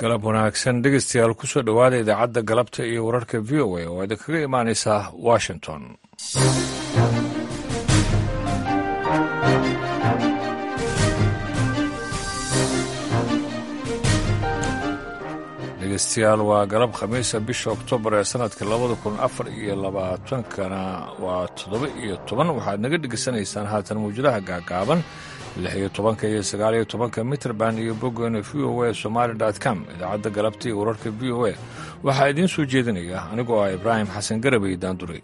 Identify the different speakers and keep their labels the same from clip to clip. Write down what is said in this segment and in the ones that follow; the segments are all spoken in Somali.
Speaker 1: galab wanaagsan dhegeystayaal kusoo dhowaada idaacadda galabta iyo wararka v o a oo idinkaga imaanaysa washington dhegeystayaal waa galab khamiisa bisha oktoobar ee sanadka labada kun afar iyo labaatankana waa toddoba iyo toban waxaad naga dhegeysanaysaan haatan mawjadaha gaagaaban lix iyo tobanka iyo sagaal iyo tobanka mitrband iyo boggeena v o a somaali com idaacadda galabta iyo wararka v o a waxaa idiin soo jeedinaya anigoo ah ibraahim xasan garabay daanduray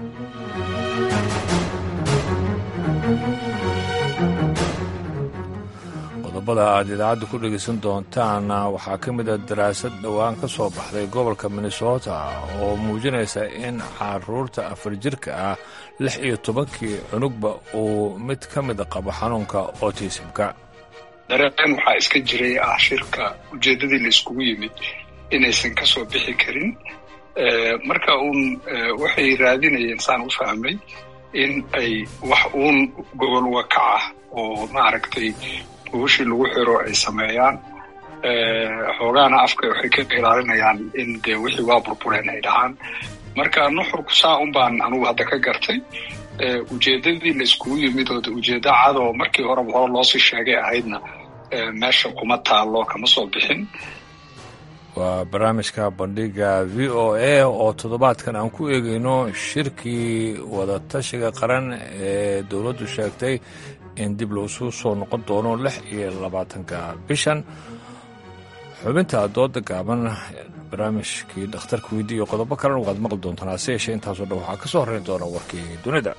Speaker 1: qodobada aad idaacadda ku dhegaysan doontaan waxaa ka mid a daraasad dhowaan ka soo baxday gobolka minnesota oo muujinaysa in caruurta afar jirka ah lix iyo tobankii cunugba uu mid ka mida qabo xanuunka otisimka
Speaker 2: dareen waxaa iska jiray ah shirka ujeeddadii la iskugu yimid inaysan ka soo bixi karin marka uun waxay raadinayeen saan u fahmay in ay wax uun gobol wakac ah oo maaragtay buushii lagu xiro ay sameeyaan xoogaana afka waxay ka ilaalinayaan in dee wixii waa burbureen ay dhahaan marka nuxurku saa un baan anugu hadda ka gartay ujeeddadii la iskugu yimid oo ujeeddo cadoo markii horeba hore loosii sheegay ahaydna meesha kuma taallo kama soo bixin
Speaker 1: waa barnaamijka bandhiga v o a oo toddobaadkan aan ku eegayno shirkii wadatashiga qaran ee dowladdu sheegtay in dib loosu soo noqon doono lix iyo labaatanka bishan xubinta dooda gaaban barnaamijkii dhakhtarka weydi iyo qodobo kalena waad maqli doontaan hase yeeshee intaasoo dhan waxaa ka soo horreyn doona warkii dunida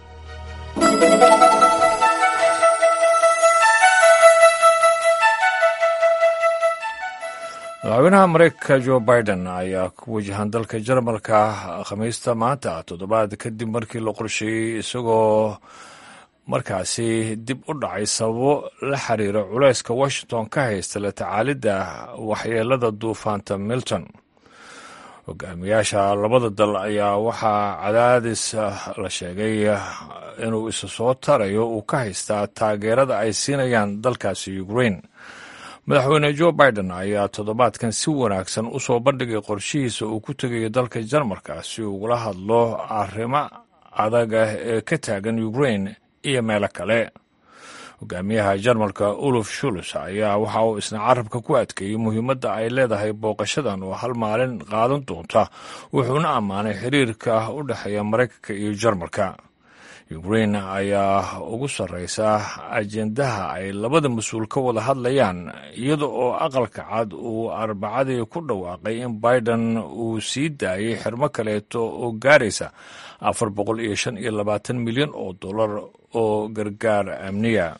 Speaker 1: madaxweynaha mareykanka jo biden ayaa ku wajahan dalka jarmalka khamiista maanta toddobaad kadib markii la qorsheeyey isagoo markaasi dib u dhacay sababo la xiriira culayska washington ka haysta la tacaalidda waxyeelada duufaanta milton hogaamiyaasha labada dal ayaa waxaa cadaadis la sheegay inuu isa soo tarayo uu ka haystaa taageerada ay siinayaan dalkaasi ukraine madaxweyne jo biden ayaa toddobaadkan si wanaagsan u soo bandhigay qorshihiisa uu ku tegayo dalka jarmalka si ugula hadlo arrimo adaga ee ka taagan ukraine iyo meelo kale hogaamiyaha jarmalka uluf shuls ayaa waxa uu isna carabka ku adkeeyey muhiimadda ay leedahay booqashadan oo hal maalin qaadan doonta wuxuuna ammaanay xiriirka u dhexeeya maraykanka iyo jarmalka ukraine ayaa ugu sarreysa ajendaha ay labada mas-uul ka wada hadlayaan iyada oo aqalka cad uu arbacadii ku dhawaaqay in biden uu sii daayay xirmo kaleeto oo gaaraysa afar boqol iyo shan iyo labaatan milyan oo dollar oo gargaar amniya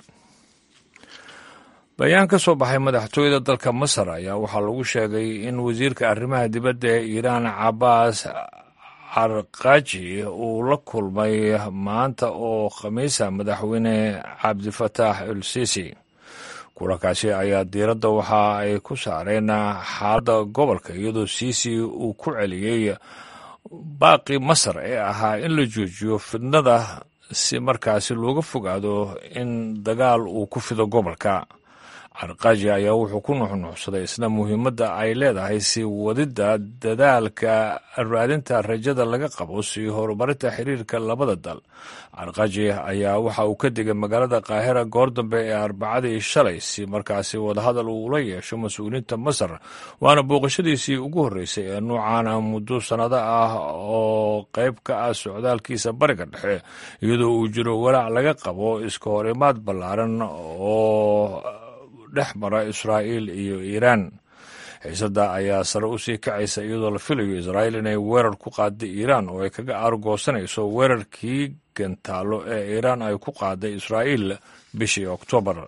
Speaker 1: bayaan ka soo baxay madaxtooyada dalka masar ayaa waxaa lagu sheegay in wasiirka arrimaha dibadda ee iiraan cabaas carqaaji uu la kulmay maanta oo khamiisa madaxweyne cabdifataax el sisi kulankaasi ayaa diiradda waxa ay ku saareen xaaladda gobolka iyadoo sisi uu ku celiyey baaqi masar ee ahaa in la joojiyo fidnada si markaasi looga fogaado in dagaal uu ku fido gobolka carqaaji ayaa wuxuu ku nuxnuxsaday isna muhiimadda ay leedahay si wadidda dadaalka raadinta rajada laga qabo si horumarinta xiriirka labada dal carqaaji ayaa waxa uu ka digay magaalada qaahira goor dambe ee arbacadii shalay si markaasi wadahadal uula yeesho mas-uuliyiinta masar waana booqashadiisii ugu horreysay ee nuucaana muddo sannado ah oo qayb ka ah socdaalkiisa bariga dhexe iyadoo uu jiro walaac laga qabo iska hor imaad ballaaran oo dhex mara israa'iil iyo iiraan xiisadda ayaa sare u sii kacaysa iyadoo la filayo israa'iil inay weerar ku qaaday iiraan oo ay kaga aargoosanayso weerarkii gantaallo ee iiraan ay ku qaaday israa'iil bishii oktoobar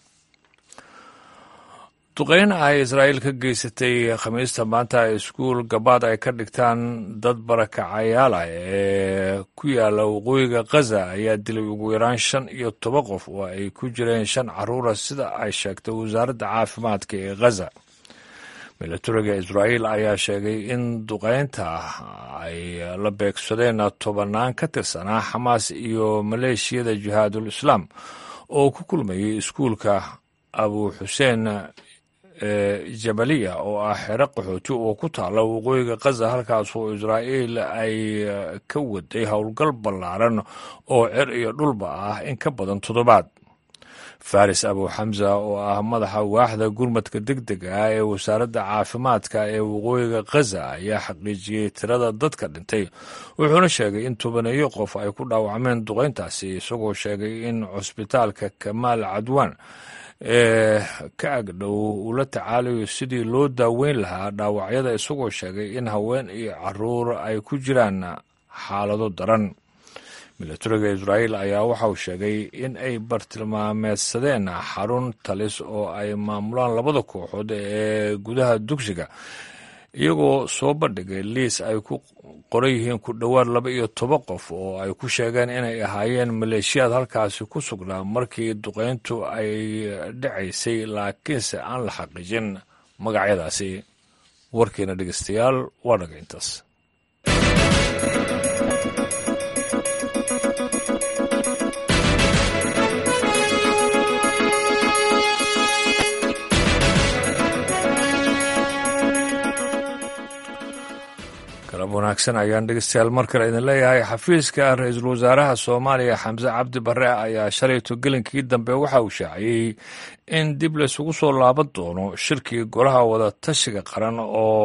Speaker 1: duqeyn ay israa'iil ka geysatay khamiista maanta iskuul gabaad ay ka dhigtaan dad barakacayaal ah ee ku yaala waqooyiga khaza ayaa dilay ugu yaraan shan iyo toban qof oo ay ku jireen shan caruura sida ay sheegtay wasaaradda caafimaadka ee khaza milatariga israa'iil ayaa sheegay in duqeynta ay la beegsadeen tobannaan ka tirsanaa xamaas iyo maleeshiyada jihaadul islaam oo ku kulmayay iskuulka abu xuseen ee jabaliya oo ah xero qaxooti oo ku taala waqooyiga khaza halkaas oo israa'iil ay ka waday howlgal ballaaran oo cer iyo dhulba ah in ka badan toddobaad faris abu xamsa oo ah madaxa waaxda gurmadka deg dega ah ee wasaaradda caafimaadka ee waqooyiga khaza ayaa xaqiijiyey tirada dadka dhintay wuxuuna sheegay in tobaneeyo qof ay ku dhaawacmeen duqayntaasi isagoo sheegay in cusbitaalka kamaal cadwaan ee ka agdhow uu la tacaalayo sidii loo daaweyn lahaa dhaawacyada isagoo sheegay in haween iyo caruur ay ku jiraan xaalado daran milatariga israa'iil ayaa waxa uu sheegay in ay bartilmaameedsadeen xarun talis oo ay maamulaan labada kooxood ee gudaha dugsiga iyagoo soo bandhigay liis ay ku qoran yihiin ku dhowaad laba iyo toban qof oo ay ku sheegeen inay ahaayeen maleeshiyaad halkaasi ku sugnaa markii duqayntu ay dhacaysay laakiinse aan la xaqiijin magacyadaasi warkiina dhegeystayaal waa dhaga intaas galab wanaagsan ayaan dhegeystayaal mar kale idin leeyahay xafiiska ra-iisul wasaaraha soomaaliya xamse cabdi barre ayaa shalayto gelinkii dambe waxa uu shaaciyey in dib laysugu soo laaban doono shirkii golaha wada tashiga qaran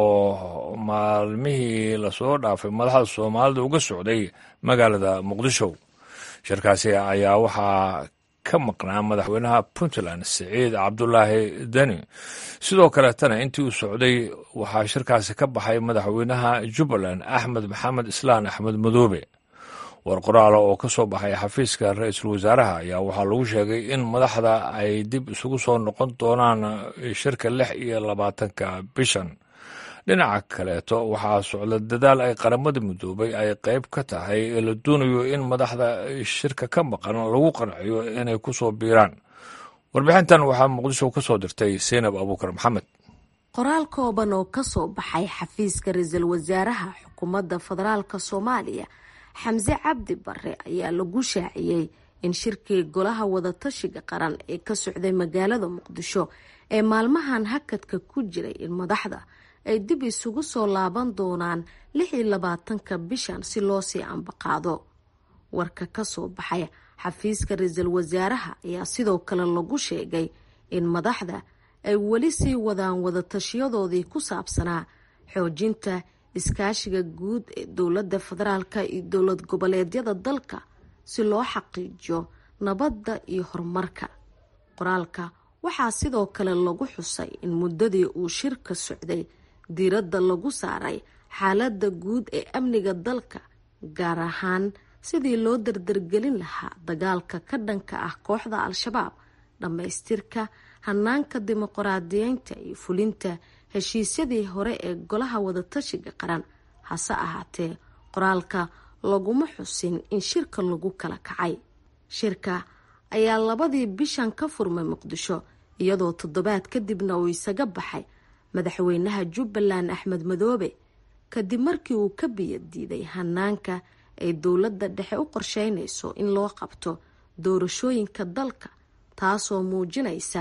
Speaker 1: oo maalmihii lasoo dhaafay madaxda soomaalida uga socday magaalada muqdisho shirkaasi ayaa waxaa ka maqnaa madaxweynaha puntland siciid cabdulaahi deni sidoo kaleetana intii uu socday waxaa shirkaasi ka baxay madaxweynaha jubbaland axmed maxamed islaan axmed madoobe war qoraala oo ka soo baxay xafiiska ra-iisul wasaaraha ayaa waxaa lagu sheegay in madaxda ay dib isugu soo noqon doonaan shirka lix iyo labaatanka bishan dhinaca kaleeto waxaa socda dadaal ay qaramada midoobay ay qayb ka tahay ee la doonayo in madaxda shirka ka maqan lagu qanciyo inay ku soo biiraan warbixintan waxaa muqdisho ka soo dirtay seynab abuukar maxamed
Speaker 3: qoraal kooban oo ka soo baxay xafiiska ra-iisul wasaaraha xukuumadda federaalka soomaaliya xamse cabdi bare ayaa lagu shaaciyey in shirkii golaha wadatashiga qaran ee ka socday magaalada muqdisho ee maalmahan hakadka ku jiray in madaxda ay dib isugu soo laaban doonaan lix iyo labaatanka bishan si loo sii ambaqaado warka ka soo baxay xafiiska ra-iisul wasaaraha ayaa sidoo kale lagu sheegay in madaxda ay weli sii wadaan wadatashiyadoodii ku saabsanaa xoojinta iskaashiga guud ee dowladda federaalka iyo dowlad goboleedyada dalka si loo xaqiijiyo nabadda iyo horumarka qoraalka waxaa sidoo kale lagu xusay in muddadii uu shirka socday diiradda lagu saaray xaaladda guud ee amniga dalka gaar ahaan sidii loo dardargelin lahaa dagaalka ka dhanka ah kooxda al-shabaab dhammaystirka hanaanka dimuqraadiyeynta iyo fulinta heshiisyadii hore ee golaha wadatashiga qaran hase ahaatee qoraalka laguma xusin in shirka lagu kala kacay shirka ayaa labadii bishan ka furmay muqdisho iyadoo toddobaad kadibna uu isaga baxay madaxweynaha jubbaland axmed madoobe kadib markii uu ka biyadiiday hanaanka ay dowladda dhexe u qorsheynayso in loo qabto doorashooyinka dalka taasoo muujinaysa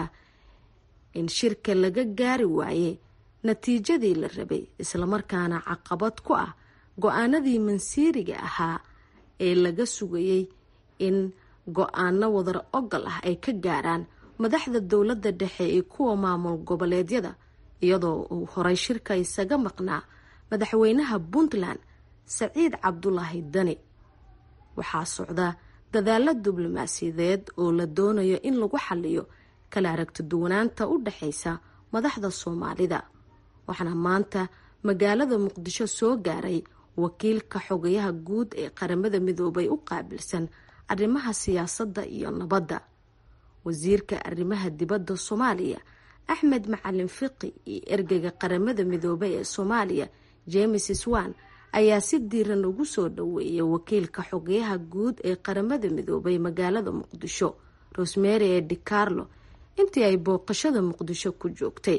Speaker 3: in shirka laga gaari waaye natiijadii la rabay islamarkaana caqabad ku ah go-aanadii mansiiriga ahaa ee laga sugayay in go-aano wadar ogol ah ay ka gaaraan madaxda dowladda dhexe iyo kuwa maamul goboleedyada iyadoo uu horay shirka isaga maqnaa madaxweynaha puntland saciid cabdulaahi dani waxaa socda dadaalo diblomaasiyadeed oo la doonayo in lagu xaliyo kala aragti duwanaanta u dhexaysa madaxda soomaalida waxaana maanta magaalada muqdisho soo gaaray wakiilka xogayaha guud ee qaramada midoobay u qaabilsan arrimaha siyaasadda iyo nabadda wasiirka arrimaha dibadda soomaaliya axmed macalin fiqi iyo ergeyga qaramada midoobay ee soomaaliya james swan ayaa si diiran ugu soo dhaweeyay wakiilka xogayaha guud ee qaramada midoobay magaalada muqdisho rosemary ee dicarlo intii ay booqashada muqdisho ku joogtay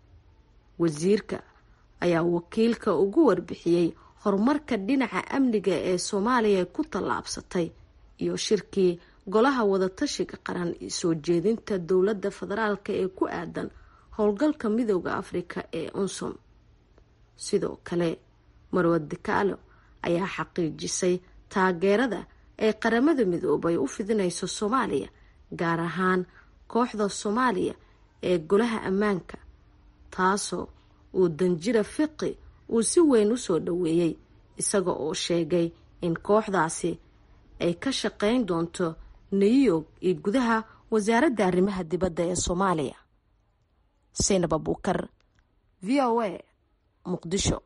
Speaker 3: wasiirka ayaa wakiilka ugu warbixiyey horumarka dhinaca amniga ee soomaaliya ku tallaabsatay iyo shirkii golaha wadatashiga qaran iyo soo jeedinta dowladda federaalk ee ku aadan howlgalka midooda afrika ee unsom sidoo kale marwad dikaalo ayaa xaqiijisay taageerada ay qaramada midoobay u fidinayso soomaaliya gaar ahaan kooxda soomaaliya ee golaha ammaanka taasoo uu danjira fiqi uu si weyn usoo dhaweeyey isaga oo sheegay in kooxdaasi ay ka shaqeyn doonto new york iyo gudaha wasaaradda arrimaha dibadda ee soomaaliya saynab abuukar v o a muqdisho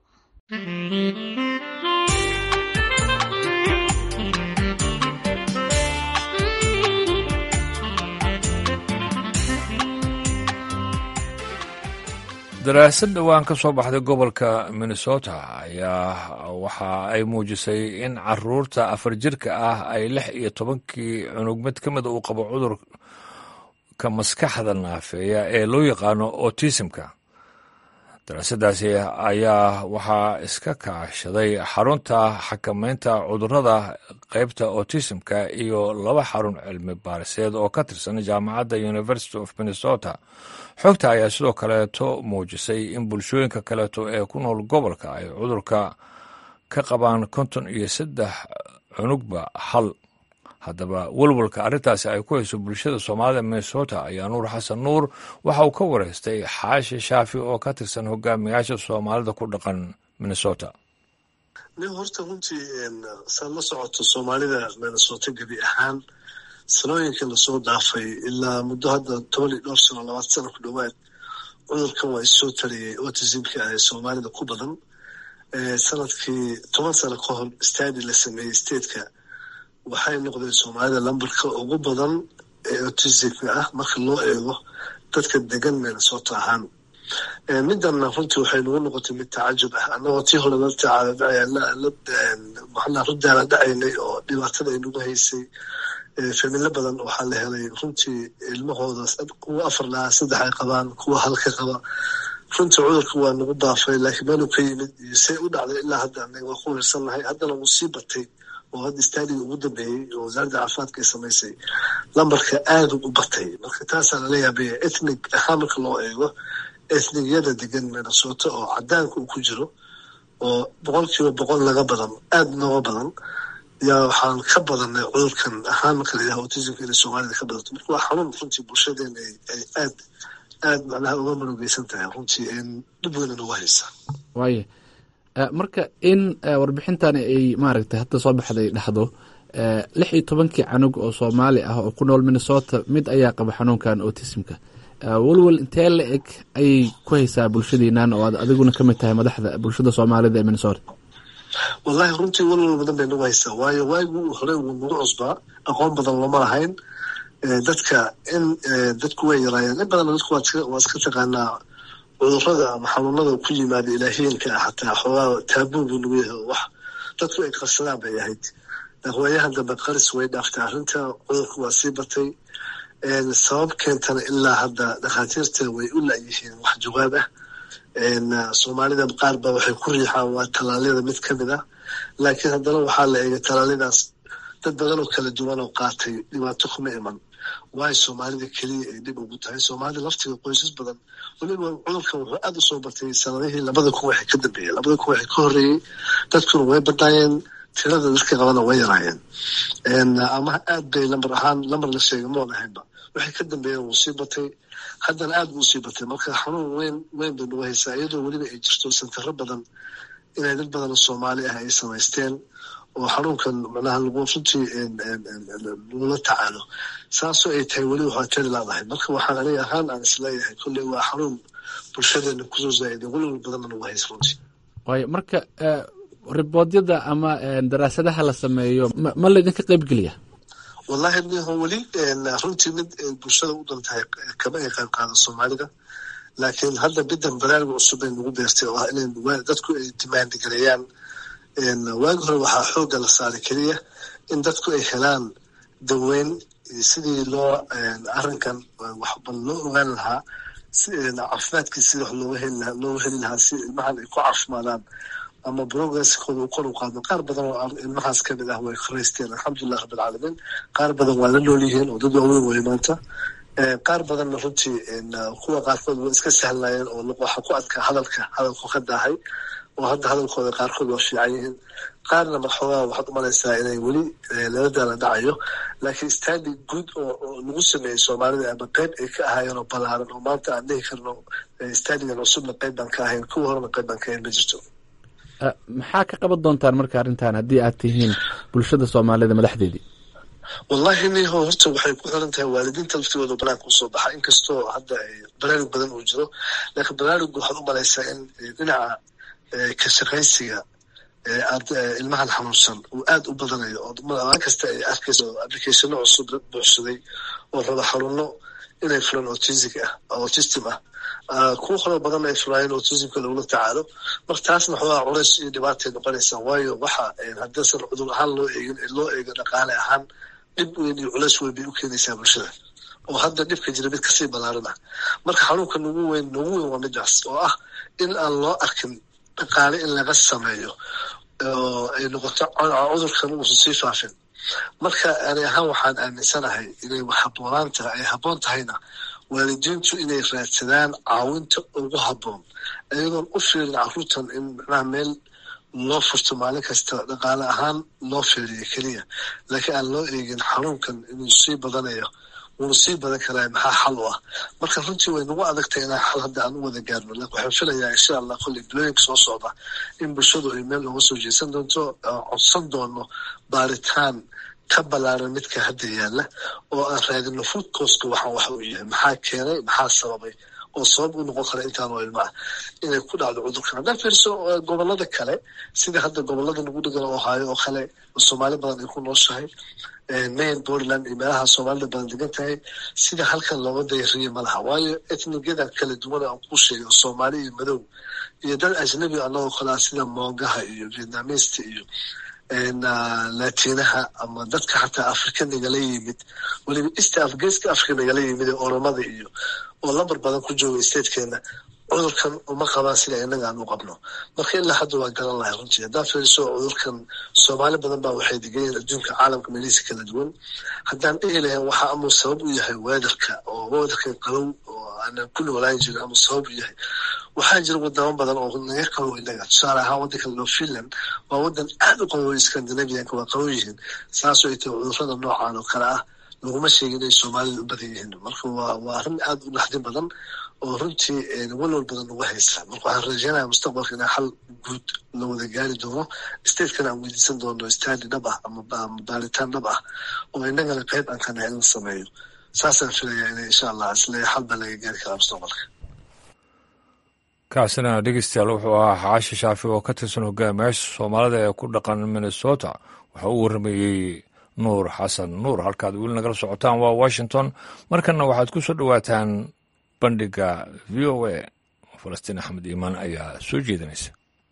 Speaker 1: daraasad dhowaan ka soo baxday gobolka minnesota ayaa waxa ay muujisay in caruurta afar jirka ah ay lix iyo tobankii cunug mid ka mida uu qabo cudurka maskaxda naafeeya ee loo yaqaano autismka daraasadaasi ayaa waxaa iska kaashaday xarunta xakameynta cudurada qeybta autismka iyo laba xarun cilmi baariseed oo ka tirsan jaamacadda university of minnesota xogta ayaa sidoo kaleeto muujisay in bulshooyinka kaleeto ee ku nool gobolka ay cudurka ka qabaan konton iyo saddex cunugba hal haddaba welwalka arrintaasi ay ku hayso bulshada soomaalida minnesota ayaa nuur xasan nuur waxa uu ka wareystay xaashi shaafi oo ka tirsan hogaamiyaasha soomaalida ku dhaqan minnesota
Speaker 4: nin horta runtii saad la socoto soomaalida minnesota gebi ahaan sanooyinka lasoo dhaafay ilaa muddo hadda toban iyo dhowr sano labaad sano ku dhowaad cudurkan waa issoo tariyey autismka ee soomaalida ku badan sanadkii toban sano ka hor stadi la sameeyey stateka waxay noqdeen soomaalida lambarka ugu badan ee autismka ah marka loo eego dadka degan minnesota ahaan midana runtii waxay nagu noqotay mid tacajub ah annagoo tii hore maxaa rudaala dhacaynay oo dhibaatada ay nagu haysay familo badan waxaa la helay runtii ilmahooda kuwa afar lahaa saddex ay qabaan kuwa halka qaba runtii cudurka waa nagu daafay laakiin meeluu ka yimid iyo say u dhacday ilaa hadda anaga waa ku wiirsannahay haddana wuu sii batay oo hadda staadiga ugu dambeeyey oo wasaaradda caafimaadka ay samaysay lambarka aada u batay marka taasaa lala yaabaya ethnig ahaan marka loo eego ethnigiyada degan minnesota oo cadaanka uu ku jiro oo boqol kiiba boqol laga badan aada nooga badan yaa waxaan ka badanay cudurkan ahaan marka la yidhaha autismka inay soomaalida ka badato marka waa xanuun runtii bulshadeena ay aad aada macnaha uga manugeysan tahay runtii dhib weyna nagu haysa
Speaker 5: waaye marka in warbixintani ay maaragtay hadda soo baxday dhexdo lix iyo tobankii canug oo soomaali ah oo ku nool minnesota mid ayaa qaba xanuunkan autismka welwel intee la eg ayay ku haysaa bulshadiinan oo aad adiguna ka mid tahay madaxda bulshada soomaalida ee minnesota
Speaker 4: wallahi runtii welwel badan bay nagu haysaa waayo waagii hore wuu nagu cusbaa aqoon badan looma lahayn dadka in dadku way yaraayeen in badan dadku waa iska taqaanaa cudurada ama xanuunada ku yimaada ilaahiyanka ah xataa xoogaa taabuu buu nagu yahay wax dadku ay qarsadaan bay ahayd waayahan dambe qaris way dhaaftay arrinta cudurka waa sii batay sabab keentana ilaa hadda dhakhaatiirta way u la-yihiin wax jawaab ah soomaalida qaar ba waxay ku riixaan waa tallaalyada mid ka mid ah laakiin haddana waxaa la eegay tallaalyadaas dad badan oo kala duwan oo qaatay dhibaato kuma iman waayo soomaalida keliya ay dhib ugu tahay soomaalida laftiga qoysas badan weliba cudurkan wuxuu aada u soo batay sanadihii labada kun waxay ka dambeeyeen labada kun waxay ka horreeyey dadkuna way badnaayeen tirada dadka qabana way yaraayeen ama aad bay lambar ahaan lambar la sheegay moon ahaynba waxay ka dambeeyeen wuu sii batay haddana aada buu sii batay marka xanuun weyn weyn bay nagu haysaa iyadoo weliba ay jirto santaro badan inay dad badan oo soomaali ah ay samaysteen oo xanuunkan macnaha lagu runtii lagula tacaalo saasoo ay tahay weli waxaa tari laadahay marka waxaan aniga ahaan aan isleeyahay kolley waa xanuun bulshadeena kusoo zaa'iday welwel badanna nagu haysa runtii
Speaker 5: waayo marka riboodyada ama daraasadaha la sameeyo ma laydinka qaybgeliya
Speaker 4: wallahi niho weli runtii mid bulshada u dantahay kama ay qayb qaadan soomaalida laakiin hadda bidan barnaamij cusub ay nagu beertay oo ah inay dadku ay dimaandi gareeyaan waagi hore waxaa xoogga la saaray keliya in dadku ay helaan daweyn sidii loo arrinkan waxban loo ogaan lahaa caafimaadkii sidii wax looga heli lahaa looga heli lahaa si ilmahan ay ku caafimaadaan ama progresskooda uu kor u qaado qaar badan oo ilmahaas kamid ah way koraysteen alxamdulilah rabbilcaalamiin qaar badan waa la nool yihiin oo dad waaweyn way maanta qaar badanna runtii kuwa qaarkood waa iska sahlayeen oo waxaa ku adkaa hadalka hadalku ka daahay oo hadda hadalkooda qaarkood waa fiican yihiin qaarna maxoogaa waxaad umalaysaa inay weli lala daala dhacayo laakiin standing guud oo lagu sameeyey soomaalida ama qeyb ay ka ahaayeen oo balaaran oo maanta aan dhihi karno standingan cusubna qeyb baan ka ahayn kuwa horena qeyb baan ka ahayn ma jirto
Speaker 5: maxaa ka qaban doontaan marka arrintan haddii aad tihiin bulshada soomaalida madaxdeedii
Speaker 4: wallahi niho horta waxay ku xiran tahay waalidiinta laftigooda banaanka usoo baxa inkastoo hadda baraarug badan uu jiro laakiin baraarugga waxaad u malaysaa in dhinaca ka shaqaysiga ilmahan xanuunsan uu aada u badanayo oo maalin kasta ay arkayso applicationo cusub dad buuxsaday oo raba xanuuno inay fulaan autistic ah autistim ah kuwa kaloo badan ay fulaayeen autismka lagula tacaalo marka taasna waxoogaa culays iyo dhibaatay noqonaysaa waayo waxa haddaysan cudur ahaan loo eegin loo eego dhaqaale ahaan dhib weyn iyo culays weyn bay u keenaysaa bulshada oo hadda dhibka jira mid kasii balaaran ah marka xanuunka nagu weyn nagu weyn waa midaas oo ah in aan loo arkin dhaqaale in laga sameeyo oo ay noqoto cudurkan uusan sii faafin marka ani ahaan waxaan aaminsanahay inay haboonaan tahay ay habboon tahayna waalidiintu inay raadsadaan caawinta ugu habboon iyadoon u fiirin caruurtan in macnaha meel loo furto maalin kasta dhaqaale ahaan loo fiiriyo keliya laakiin aan loo eegin xanuunkan inuu sii badanayo wuuna sii badan karaa maxaa xal u ah marka runtii way nagu adagtahay inaan xal hadda aan u wada gaarno lakin waxaan filayaa insha allah kolley bilooyinka soo socda in bulshadu ay meel looga soo jeesan doonto codsan doono baaritaan ka balaaran midka hadda yaalla oo aan raadino food coska waxaan waxa uu yahay maxaa keenay maxaa sababay oo sabab u noqon kara intaan oo ilma ah inay ku dhacdo cudurkan haddaan fiirso gobolada kale sida hadda gobolada nagu dhegan oo haayo oo kale soomaali badan ay ku nooshahay main portland iyo meelaha soomaalida badan degan tahay sida halkan looga dayariye ma laha waayo etnigada kala duwan aan ku sheegay oo soomaali iyo madow iyo dad ajnabi anagoo kalea sida moongaha iyo vietnamista iyo latinaha ama dadka xataa afrika nagala yimid weliba east geeska africa nagala yimid ee oromada iyo oo lambar badan ku jooga statekeena cudurkan uma qabaan sida inaga aan u qabno marka ilaa hadda waa garan lahay runtii haddaan fiiriso cudurkan soomaali badan baa waxay degayiin adduunka caalamka meelihiisa kala duwan haddaan dhihi lahayn waxa amuu sabab u yahay weatherka oo weatherkan qabow oo aanan ku noolaan jirin amuu sabab u yahay waxaa jira wadamo badan oo naga qabow inaga tusaale ahaan waddanka loo finland waa waddan aad u qabow scandinavianka waa qabow yihiin saasoo ay tahay cudurada noocan oo kale ah laguma sheegin inay soomaalida u badan yihiin marka waa waa arrin aada u naxdin badan oo runtii walwal badan uga haysa marka waxaan rajeynaya mustaqbalka inaa xal guud la wada gaari doono statekana aan weydiisan doono stadi dhab ah ama baaritaan dhab ah oo inagana qeyb aan ka nahay in la sameeyo saasaan filayaa ina insha allah isle xal baa laga gaari karaa mustaqbalka
Speaker 1: kaasina dhegeystayaal wuxuu ahaa xaashi shaafi oo ka tirsan hogaamiyaasha soomaalida ee ku dhaqan minnesota waxa uu warramayey nuur xasan nuur halkaad weli nagala socotaan waa washington markanna waxaad ku soo dhowaataan bandhiga v o a falastiin axmed iimaan ayaa soo jeedinaysa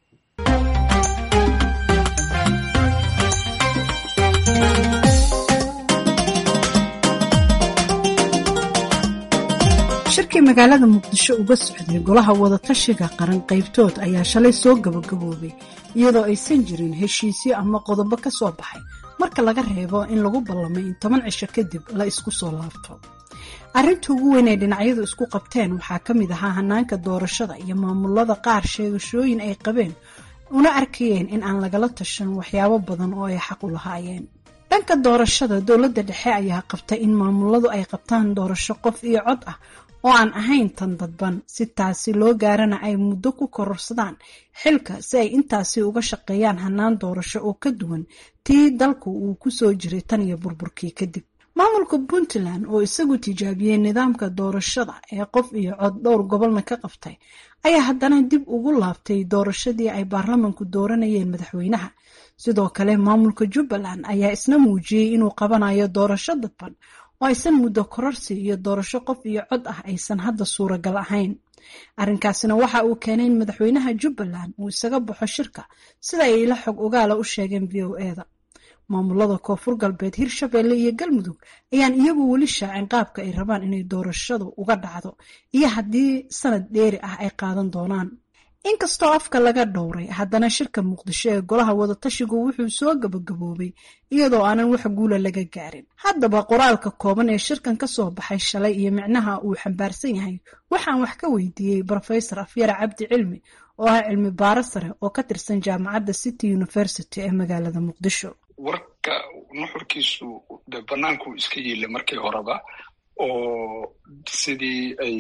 Speaker 6: shirkii magaalada muqdisho uga socday golaha wadatashiga qaran qaybtood ayaa shalay soo gabagaboobay iyadoo aysan jirin heshiisyo ama qodobo ka soo baxay marka laga reebo in lagu ballamay in toban cisho kadib la isku soo laabto arrinta ugu weyn ay dhinacyadu isku qabteen waxaa ka mid ahaa hanaanka doorashada iyo maamulada qaar sheegashooyin ay qabeen una arkayeen in aan lagala tashan waxyaabo badan oo ay xaq u lahaayeen dhanka doorashada dowladda dhexe ayaa qabtay in maamuladu ay qabtaan doorasho qof iyo cod ah oo aan ahayn tan dadban si taasi loo gaarana ay muddo ku kororsadaan xilka si ay intaasi uga shaqeeyaan hanaan doorasho oo ka duwan tii dalku uu ku soo jiray tan iyo burburkii kadib maamulka puntland oo isagu tijaabiyey nidaamka doorashada ee qof iyo cod dhowr gobolna ka qabtay ayaa haddana dib ugu laabtay doorashadii ay baarlamanku dooranayeen madaxweynaha sidoo kale maamulka jubbaland ayaa isna muujiyey inuu qabanayo doorasho dadban oo aysan muddo kororsi iyo doorasho qof iyo cod ah aysan hadda suuragal ahayn arrinkaasina waxa uu keenay in madaxweynaha jubbaland uu isaga baxo shirka sida ay ila xog ogaala u sheegeen v o eda maamulada koonfur galbeed hirshabeelle iyo galmudug ayaan iyagu weli shaacin qaabka ay rabaan inay doorashadu uga dhacdo iyo haddii sanad dheeri ah ay qaadan doonaan inkastoo afka laga dhowray haddana shirka muqdisho ee golaha wadatashigu wuxuu soo gabagaboobay iyadoo aanan wax guula laga gaarin haddaba qoraalka kooban ee shirkan ka soo baxay shalay iyo micnaha uu xambaarsan yahay waxaan wax ka weydiiyey brofesor afyara cabdi cilmi oo ah cilmi baaro sare oo ka tirsan jaamacadda city university ee magaalada muqdisho
Speaker 2: warka nuxurkiisu de bannaankuu iska yiile markii horeba oo sidii ay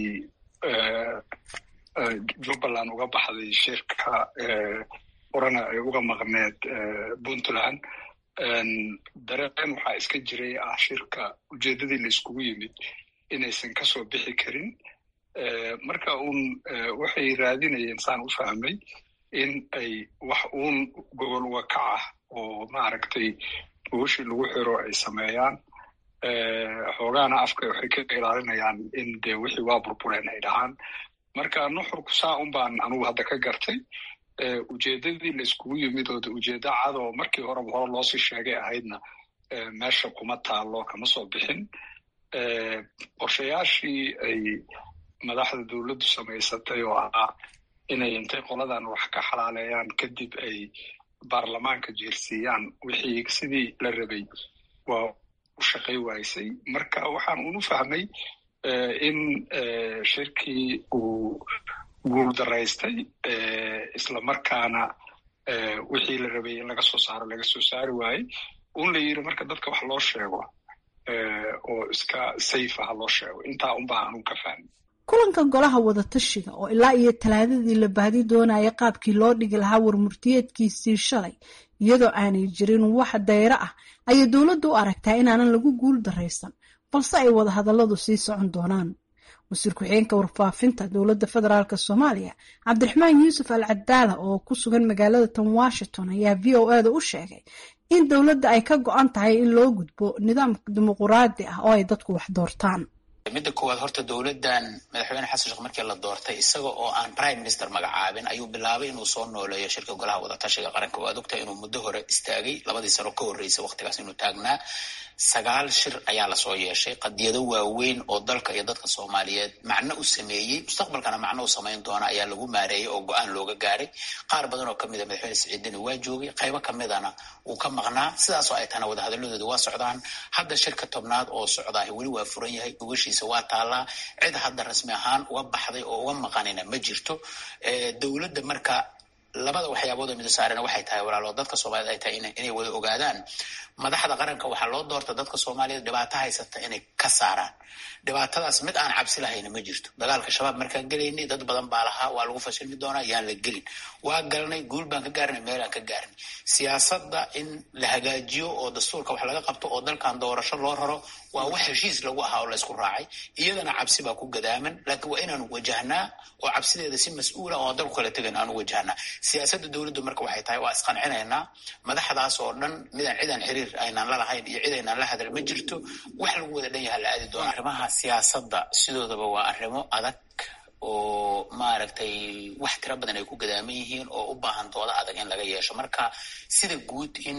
Speaker 2: jubbaland uga baxday shirka orana ay uga maqneed puntland dareen waxaa iska jiray ah shirka ujeeddadii la iskugu yimid inaysan kasoo bixi karin marka uun waxay raadinayeen saan u fahmay in ay wax uun gobol wakac ah oo maaragtay buushii lagu xiro ay sameeyaan xoogaana afka waxay ka ilaalinayaan in dee wixii waa burbureen ay dhahaan marka nuxurku saa un baan anugu hadda ka gartay ujeeddadii la iskugu yimid oo de ujeeddo cad oo markii horeba hore loosii sheegay ahaydna meesha kuma taalo kama soo bixin qorshayaashii ay madaxda dowladdu samaysatay oo ahaa inay intay qoladan wax ka xalaaleeyaan kadib ay baarlamaanka jeersiiyaan wixii sidii la rabay waa u shaqay waysay marka waxaan unu fahmay in shirkii uu guuldaraystay isla markaana wixii la rabay in laga soo saaro laga soo saari waayey un la yiri marka dadka wax loo sheego oo iska sayfa ha loo sheego intaa unbaa anuu ka fahmay
Speaker 6: kulanka golaha wadatashiga oo ilaa iyo talaadadii la baadi doonaya qaabkii loo dhigi lahaa warmurtiyeedkiisii shalay iyadoo aanay jirin wax dayro ah ayay dowladdu u aragtaa inaanan lagu guul daraysan balse ay wadahadalladu sii socon doonaan wasiir ku-xigeenka warfaafinta dowladda federaalk soomaaliya cabdiraxmaan yuusuf al cadaala oo ku sugan magaalada tan washington ayaa v o e da u sheegay in dowladda ay ka go-an tahay in loo gudbo nidaam dimuquraadi ah oo ay dadku wax doortaan
Speaker 7: midda koowaad horta dowladdan madaxweyne xasan sheekh markii la doortay isaga oo aan prime minister magacaabin ayuu bilaabay inuu soo nooleeyo shirka golaha wadatashiga qaranka waad ogtahay inuu muddo hore istaagay labadii sano ka horreysay waqtigaas inuu taagnaa sagaal shir ayaa lasoo yeeshay qadiyado waaweyn oo dalka iyo dadka soomaaliyeed macno u sameeyey mustaqbalkana macno u samayn doona ayaa lagu maareeyey oo go-aan looga gaaray qaar badan oo kamid a madaxweyne siciidini waa joogay qaybo kamidana wuu ka maqnaa sidaasoo ay tahana wadahadaladooda waa socdaan hadda shirka tobnaad oo socdaah weli waa furan yahay ugashiisa waa taallaa cid hadda rasmi ahaan uga baxday oo uga maqanina ma jirto dowladda marka labada waxyaabood oo mido saarena waxay tahay walaalo dadka soomaaliyed ay tahay inay wada ogaadaan madaxda qaranka waxaa loo doorta dadka soomaaliyeed dhibaato haysata inay ka saaraan dhibaatadaas mid aan cabsi lahayna ma jirto dagaalka shabaab markaan gelaynay dad badan baa lahaa waa lagu fashilmi doonaa yaan la gelin waa galnay guul baan ka gaarnay meelaan ka gaarnay siyaasadda in la hagaajiyo oo dastuurka wax laga qabto oo dalkan doorasho loo raro waa wax heshiis lagu ahaa oo laysku raacay iyadana cabsi baa ku gadaaman laakiin waa inaanu wajahnaa oo cabsideeda si mas-uula oo dalku kala tegan aanu wajahnaa siyaasadda dowladdu marka waxay tahay waa isqancinaynaa madaxdaas oo dhan midaan cidaan xiriir aynaan la lahayn iyo cid aynaan la hadal ma jirto wax lagu wada dhan yaha la aadi doona arrimaha siyaasadda sidoodaba waa arrimo adag oo maaragtay wax tiro badan ay ku gadaaman yihiin oo u baahan dooda adag in laga yeesho marka sida guud in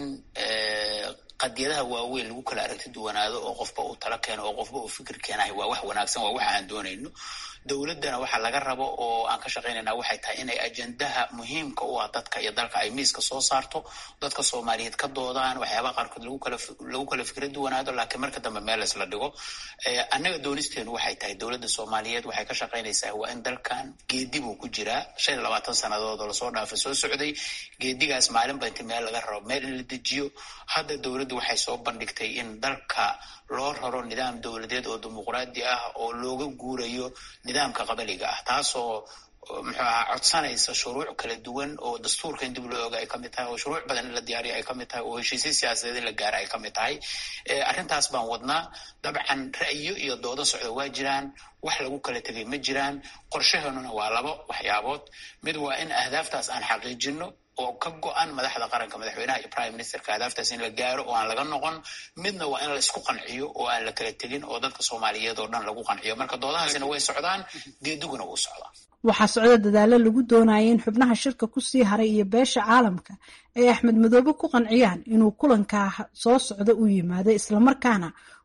Speaker 7: qadiyadaha waaweyn lagu kala aragti duwanaado oo qofba uu talo keeno oo qofba uu fikir keenahay waa wax wanaagsan waa wax aan doonayno dowladdana waxaa laga rabo oo aan ka shaqaynayna waxay tahay inay ajendaha muhiimka u ah dadka iyo dalka ay miiska soo saarto dadka soomaaliyeed ka doodaan waxyaabaha qaarkood lagu kala lagu kala fikra duwanaado laakiin marka dambe meel laysla dhigo annaga doonisteenu waxay tahay dowladda soomaaliyeed waxay ka shaqaynaysaa waa in dalkan geedi buu ku jiraa shan iyo labaatan sannadood oo lasoo dhaafay soo socday geedigaas maalinba inti meel laga rabo meel in la dejiyo hadda dowladdu waxay soo bandhigtay in dalka loo raro nidaam dowladeed oo dimuqraadi ah oo looga guurayo nidaamka qabaliga ah taasoo muxuu ahaa codsanaysa shuruuc kala duwan oo dastuurka in dib loo oga ay ka mid tahay oo shuruuc badan in la diyaariyo ay ka mid tahay oo heshiisya siyaasadeed in la gaara ay ka mid tahay arrintaas baan wadnaa dabcan ra'yo iyo doodo socda waa jiraan wax lagu kala tegay ma jiraan qorshaheenuna waa labo waxyaabood mid waa in ahdaaftaas aan xaqiijino oo ka go-an madaxda qaranka madaxweynaha iyo prime ministerka ahdaaftaas in la gaaro oo aan laga noqon midna waa in la isku qanciyo oo aan la kala tegin oo dadka soomaaliyeed oo dhan lagu qanciyo marka doodahaasina way socdaan geediguna wuu socdaa
Speaker 6: waxaa socda dadaalo lagu doonaya in xubnaha shirka kusii haray iyo beesha caalamka ay axmed madoobe ku qanciyaan inuu kulankaa soo socda u yimaado islamarkaana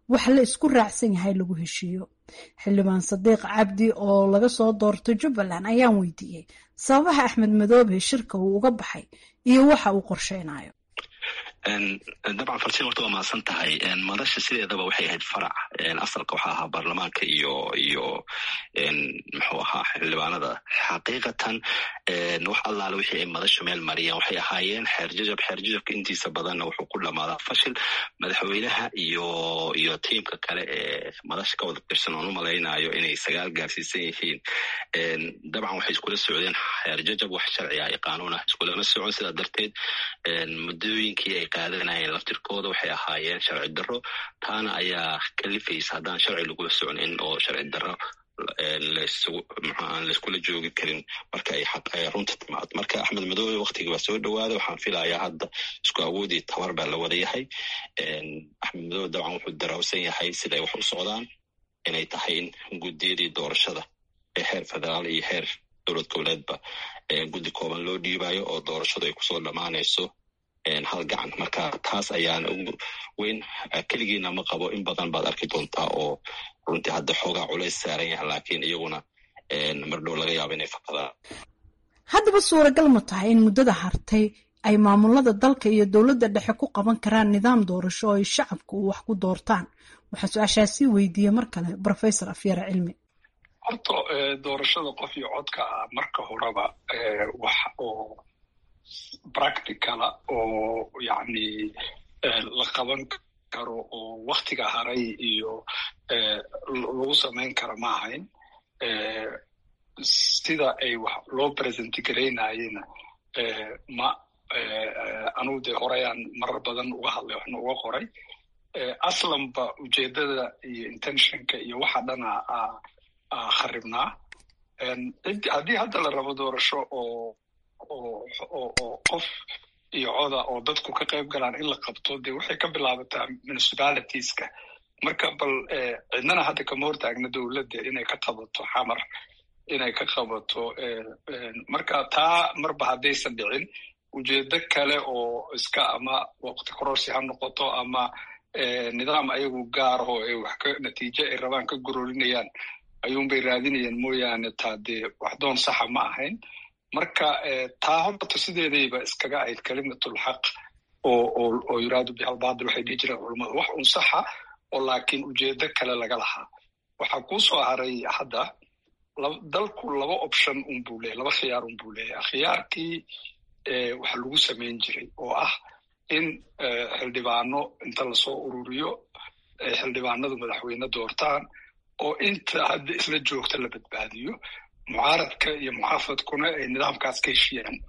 Speaker 6: wax la isku raacsan yahay lagu heshiiyo xildhibaan sadiiq cabdi oo laga soo doortay jubbaland ayaan weydiiyey sababaha axmed madoobe shirka uu uga baxay iyo waxa uu qorsheynayo
Speaker 8: dabcan farsin horta waa mahadsan tahay madasha sideedaba waxay ahayd farac asalka waxaa ahaa baarlamaanka iyo iyo muxuu ahaa xildhibaanada xaqiiqatan wax allaale wixii ay madasha meel mariyeen waxay ahaayeen xeer jajab xeer jajabka intiisa badanna wuxuu ku dhamaadaa fashil madaxweynaha iyo iyo tiimka kale ee madasha ka wada tirsan oon u malaynayo inay sagaal gaarsiisan yihiin dabcan waxay iskula socdeen xeer jajab wax sharci ah iyo qaanuun ah iskulama socon sidaa darteed muddooyinkii ay qaadanayeen laftirkooda waxay ahaayeen sharci darro taana ayaa kalifaysa haddaan sharci lagula soconin oo sharci darro aan layskula joogi karin marka ay runta timaado marka axmed madoobe waktigii baa soo dhowaaday waxaan filayaa hadda isku awoodii tabar baa la wada yahay axmed madoobe dabcan wuxuu daraawsan yahay siday wax u socdaan inay tahay in guddiyadii doorashada ee heer federaal iyo heer dowlad goboleedba guddi kooban loo dhiibayo oo doorashadu ay kusoo dhammaanayso hal gacan marka taas ayaana ugu weyn keligiina ma qabo in badan baad arki doontaa oo runtii hadda xoogaa culays saaran yaha laakiin iyaguna mardhow laga yaabo inay fakadaan
Speaker 6: haddaba suuragal ma tahay in muddada hartay ay maamulada dalka iyo dowladda dhexe ku qaban karaan nidaam doorasho oo ay shacabku wax ku doortaan waxaa su-aashaasii weydiiyey mar kale professor afyara cilmi
Speaker 2: horta doorashada qof iyo codka ah marka horeba wax oo practicala oo yacni la qaban karo oo waktiga haray iyo lagu samayn kara ma ahayn sida ay wax loo presenti garaynayena ma anugu dee horeyaan marar badan uga hadlay waxna uga qoray aslanba ujeedada iyo intentionka iyo waxa dhana kharibnaa haddii hadda la rabo doorasho oo oo qof iyo coda oo dadku ka qayb galaan in la qabto dee waxay ka bilaabataa municipalitiska marka bal cidnana hadda kama hortaagna dowladda inay ka qabato xamar inay ka qabato marka taa marba haddaysan dhicin ujeedo kale oo iska ama waqti kororsi ha noqoto ama nidaam ayagu gaaraho ay wax ka natiijo ay rabaan ka gororinayaan ayuunbay raadinayaan mooyaane taa dee waxdoon saxa ma ahayn marka taa horta sideedayba iskaga ahayd kalimatulxaq oo oo oo yuraadu bihalbaadil waxay dhihi jireen culummada wax un saxa oo laakiin ujeedo kale laga lahaa waxaa kuu soo haray hadda dalku laba option un buu leeyahy laba khiyaar un buu leeyahay khiyaarkii waxa lagu samayn jiray oo ah in xildhibaano inta lasoo ururiyo ay xildhibaanadu madaxweyne doortaan oo inta hadda isla joogta la badbaadiyo mucaaradka iyo muxaafadkuna ay nidaamkaas ka heshiyaan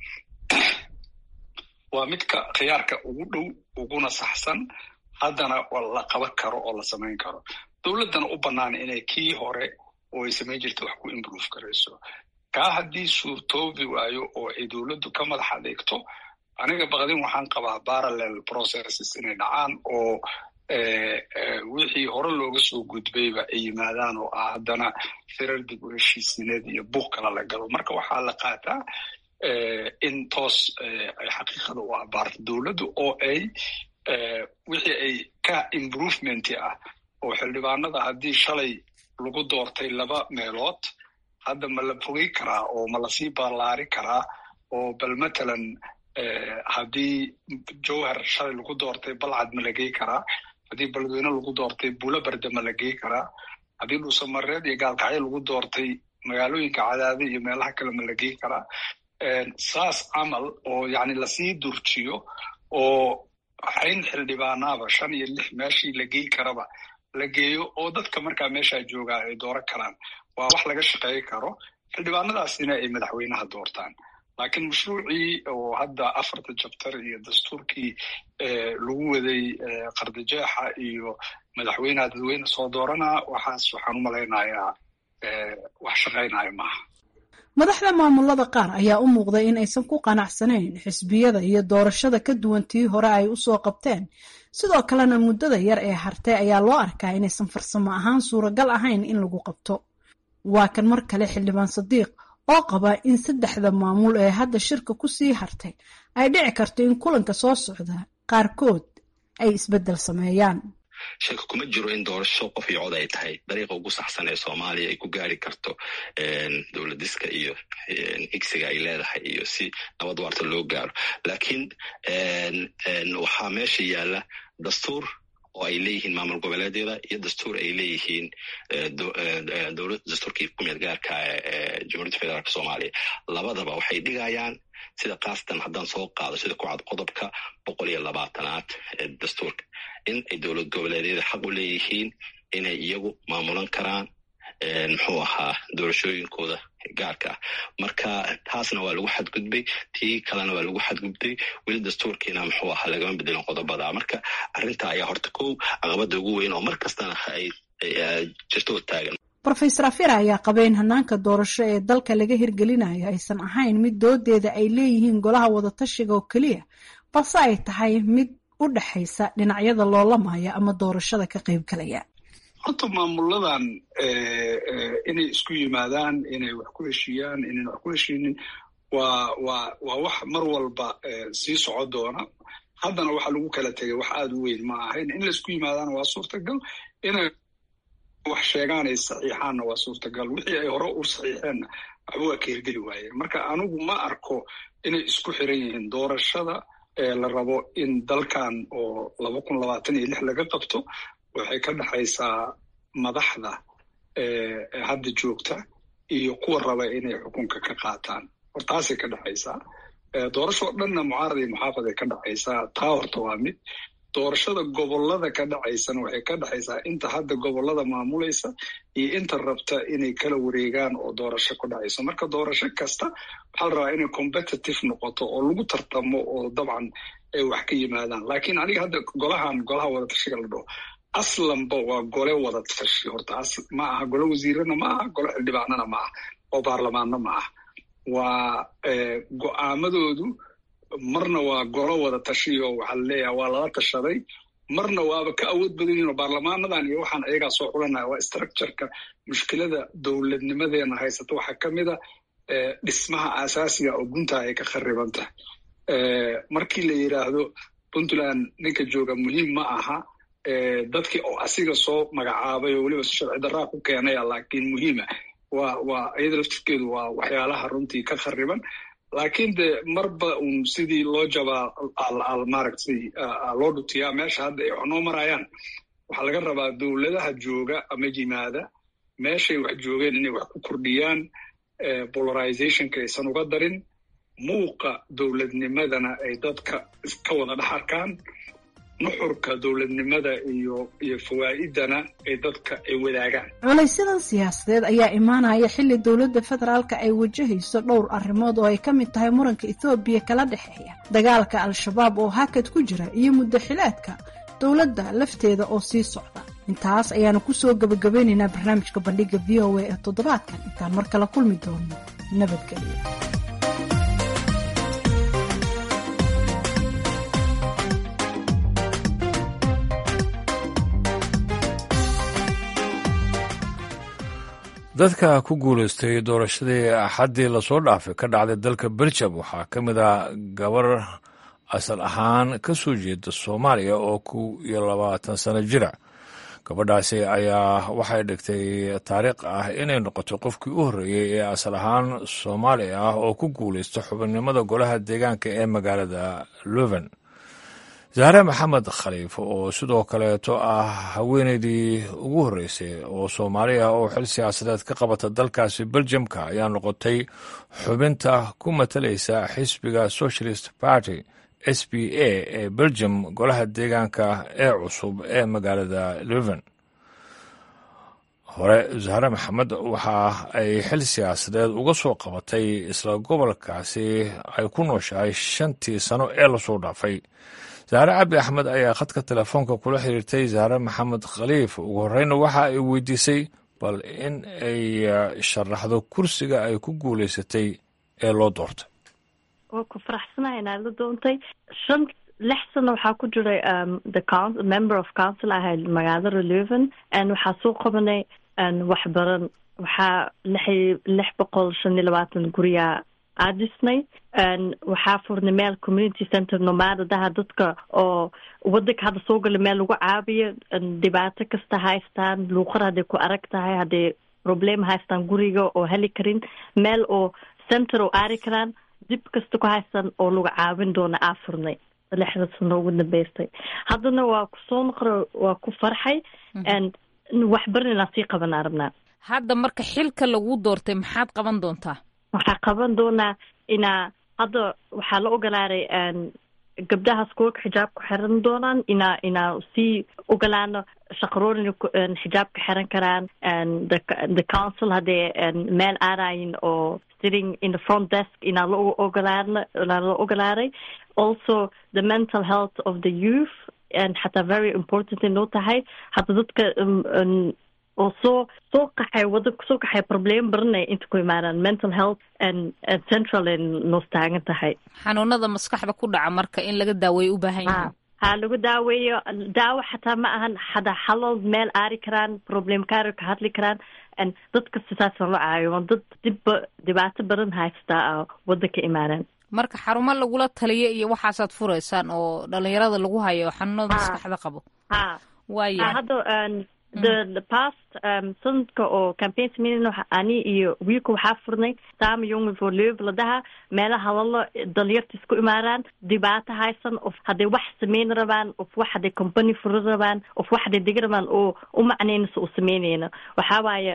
Speaker 2: waa midka khiyaarka ugu dhow uguna saxsan haddana la qaban karo oo la samayn karo dowladdana u bannaan inay kii hore oo ay samayn jirta wax ku improve garayso kaa haddii suurtoobi waayo oo ay dowladdu ka madax adeegto aniga baqdin waxaan qabaa parallel processes inay dhacaan oo wixii hore looga soo gudbayba ay yimaadaan oo ah haddana firar dib u heshiisineed iyo buuq kala la galo marka waxaa la qaataa in toos ay xaqiiqada u abaarto dowladdu oo ay wixii ay ka improvementi ah oo xildhibaanada haddii shalay lagu doortay laba meelood hadda ma la fogey karaa oo ma lasii ballaari karaa oo bal matalan haddii jowhar shalay lagu doortay balcad ma la gey karaa haddii beledweyne lagu doortay buulo barde ma la gey karaa haddii dhuusamareed iyo gaalkacyo lagu doortay magaalooyinka cadaade iyo meelaha kale ma la gey karaa saas camal oo yacni lasii durjiyo oo xayn xildhibaanaaba shan iyo lix meeshii la gey karaba la geeyo oo dadka markaa meeshaa joogaa ay dooran karaan waa wax laga shaqeey karo xildhibaanadaasina ay madaxweynaha doortaan laakiin mashruucii oo hadda afarta jabtar iyo dastuurkii lagu waday qardajeexa iyo madaxweyneha dadweyne soo dooranaa waxaas waxaan u malaynayaa wax shaqaynaya maaha
Speaker 6: madaxda maamulada qaar ayaa u muuqday in aysan ku qanacsanayn xisbiyada iyo doorashada ka duwan tii hore ay usoo qabteen sidoo kalena muddada yar ee hartay ayaa loo arkaa inaysan farsamo ahaan suuragal ahayn in lagu qabto waa kan mar kale xildhibaan sadiiq oo qaba in saddexda maamul ee hadda shirka ku sii hartay ay dhici karto in kulanka soo socda qaarkood ay isbeddel sameeyaan
Speaker 8: sheeka kuma jiro in doorasho qof iyo cod ay tahay dariiqa ugu saxsan ee soomaaliya ay ku gaari karto dowladiska iyo higsiga ay leedahay iyo si nabad waarta loo gaaro laakiin waxaa meesha yaalla dastuur oo ay leeyihiin maamul goboleedyada iyo dastuur ay leeyihiin dowlad dastuurkii kumeel gaarka ee jamhuuriyadda federaalk soomaaliya labadaba waxay dhigayaan sida kaastan haddaan soo qaado sida kucad qodobka boqol iyo labaatanaad ee dastuurka in ay dowlad goboleedyada xaq u leeyihiin inay iyagu maamulan karaan muxuu ahaa doorashooyinkooda gaarka ah marka taasna waa lagu xadgudbay tii kalena waa lagu xadgudbay weli dastuurkiina muxuu ahaa lagama bedelin qodobada marka arrinta ayaa horta kow caqabada ugu weyn oo mar kastana ay jirto taagan
Speaker 6: rofeor afira ayaa qaba in hanaanka doorasho ee dalka laga hirgelinayo aysan ahayn mid doodeeda ay leeyihiin golaha wadatashiga oo keliya balse ay tahay mid u dhexaysa dhinacyada loolamaya ama doorashada ka qaybgalaya
Speaker 2: horta maamuladan inay isku yimaadaan inay wax ku heshiiyaan inayn wax ku heshiinin waa waa waa wax mar walba sii soco doona haddana waxa lagu kala tegay wax aada u weyn ma ahayn in laisku yimaadaana waa suurtagal inay wax sheegaan ay saxiixaanna waa suurtagal wixii ay hore u saxiixeenna waxba waa ka hirgeli waayeen marka anigu ma arko inay isku xiran yihiin doorashada la rabo in dalkan oo laba kun labaatan iyo lix laga qabto waxay ka dhexaysaa madaxda hadda joogta iyo kuwa raba inay xukunka ka qaataan hor taasay ka dhexaysaa doorashoo dhanna mucaarad iyo muxaafad ay ka dhexaysaa taa horta waa mid doorashada gobolada ka dhacaysana waxay ka dhexaysaa inta hadda gobolada maamulaysa iyo inta rabta inay kala wareegaan oo doorasho ku dhacayso marka doorasho kasta waxaa la rabaa inay competitive noqoto oo lagu tartamo oo dabcan ay wax ka yimaadaan laakiin aniga hadda golahan golaha wadatashiga la dhaho aslanba waa gole wada tashi horta ma aha gole wasiirana ma aha gole xildhibaanana ma aha oo baarlamaanna ma aha waa go'aamadoodu marna waa golo wada tashiyo waxaa laleeyaha waa lala tashaday marna waaba ka awood badan yihin oo baarlamaanadan iyo waxaan ayagaa soo xulanaya waa structureka mushkilada dowladnimadeena haysata waxaa ka mid a dhismaha asaasiga oo guntaa ay ka khariban tahay markii la yidhaahdo puntland ninka jooga muhiim ma aha dadkii oo asiga soo magacaabay oo weliba si sharci daraa ku keenaya laakiin muhiima waa waa iyada laftirkeedu waa waxyaalaha runtii ka khariban laakiin de marba un sidii loo jabaa maaragtay loo dhutiyaa meesha hadda ay wax noo marayaan waxaa laga rabaa dowladaha jooga ama yimaada meeshay wax joogeen inay wax ku kordhiyaan polarizationka aysan uga darin muuqa dowladnimadana ay dadka ka wada dhex arkaan nuxurka dowladnimada iyo iyo fawaa'idana ay dadka ay wadaagaan
Speaker 6: culaysyada siyaasadeed ayaa imaanaya xilli dowladda federaalka ay wajahayso dhowr arrimood oo ay ka mid tahay muranka ethoobiya kala dhexeeya dagaalka al-shabaab oo hakad ku jira iyo muddo xileedka dowladda lafteeda oo sii socda intaas ayaanu kusoo gabagabeynaynaa barnaamijka bandhiga v o a ee toddobaadkan intaan mar kala kulmi doono nabadgelyo
Speaker 1: dadka ku guulaystay doorashadii axaddii lasoo dhaafay ka dhacday dalka beljam waxaa ka mid ah gabar asal ahaan ka soo jeeda soomaaliya oo kow iyo labaatan sano jira gabadhaasi ayaa waxay dhigtay taariikh ah inay noqoto qofkii u horreeyey ee asal ahaan soomaali ah oo ku guulaysta xubinnimada golaha deegaanka ee magaalada luven zahre maxamed khaliif oo sidoo kaleeto ah haweeneydii ugu horreysay oo soomaali ah oo xil siyaasadeed ka qabata dalkaasi beljamka ayaa noqotay xubinta ku matalaysa xisbiga socialist party s b a ee beljam golaha deegaanka ee cusub ee magaalada luven hore zahre maxamed waxa ay xil siyaasadeed uga soo qabatay isla gobolkaasi ay ku nooshahay shantii sano ee lasoo dhaafay zahre cabdi axmed ayaa khadka telefoonka kula xiriirtay zahre maxamed khaliif ugu horeyna waxa ay weydiisay bal in ay sharaxdo kursiga ay ku guulaysatay ee loo doortay
Speaker 9: waa ku faraxsanahay inaad la doontay shan lix sano waxaa ku jiray the coun member of council ahayd magaalada leuven waxaa soo qabanay waxbaran waxaa lix lix boqol shan iyo labaatan guriya aa dhisnay waxaa furnay meel community center nomaadadaha dadka oo wadanka hadda soo gala meel lagu caabiyo dhibaato kasta haystaan luuqar hadday ku arag tahay hadday problem haystaan guriga oo heli karin meel oo center oo aari karaan dib kasta ku haystaan oo lagu caawin doona aa furnay lixda sano ugu dambeystay haddana waa kusoo noqro waa ku farxay wax barin inaan sii qabanaa rabnaa
Speaker 10: hadda marka xilka lagu doortay maxaad qaban doontaa
Speaker 9: waxaa qaban doonaa inaa hadda waxaa la ogolaaday gabdhaha schoolka xijaabka xiran doonaan inaa inaa sii ogolaano shaqaroorin xijaabka xiran karaan the council hadday meel aadayin oo sitting in the front desk inaa la ogolaano inaa la ogolaaday also the mental health of the youth and xataa very important inoo tahay hadda dadka oo soo soo qaxay wadanka soo qaxay problem baranay inta ku imaadaan mental health and central ay noos taagan tahay
Speaker 10: xanuunada maskaxda ku dhaca marka in laga daaweeyo u baahan yahay
Speaker 9: ha lagu daaweeyo daawo xataa ma ahan hada halal meel aari karaan problem kaari ka hadli karaan dadka sidaasaan la caayo dad dibba dhibaato badan haystaa wadanka imaadaan
Speaker 10: marka xarumo lagula taliyo iyo waxaasaad furaysaan oo dhalinyarada lagu hayo xanuunada maskaxda qabo
Speaker 9: ha
Speaker 10: waaya
Speaker 9: hadda the the past um, sanadka oo campaign sameynayna ani iyo wiilka waxaa furnay saama young for live ladaha meelaha lala dhalinyarta isku imaadaan dhibaato haysan of hadday wax sameyn rabaan of wax hadday company furi rabaan of wax hadday degi rabaan oo u macnaynaysa u sameynayna waxaa waaye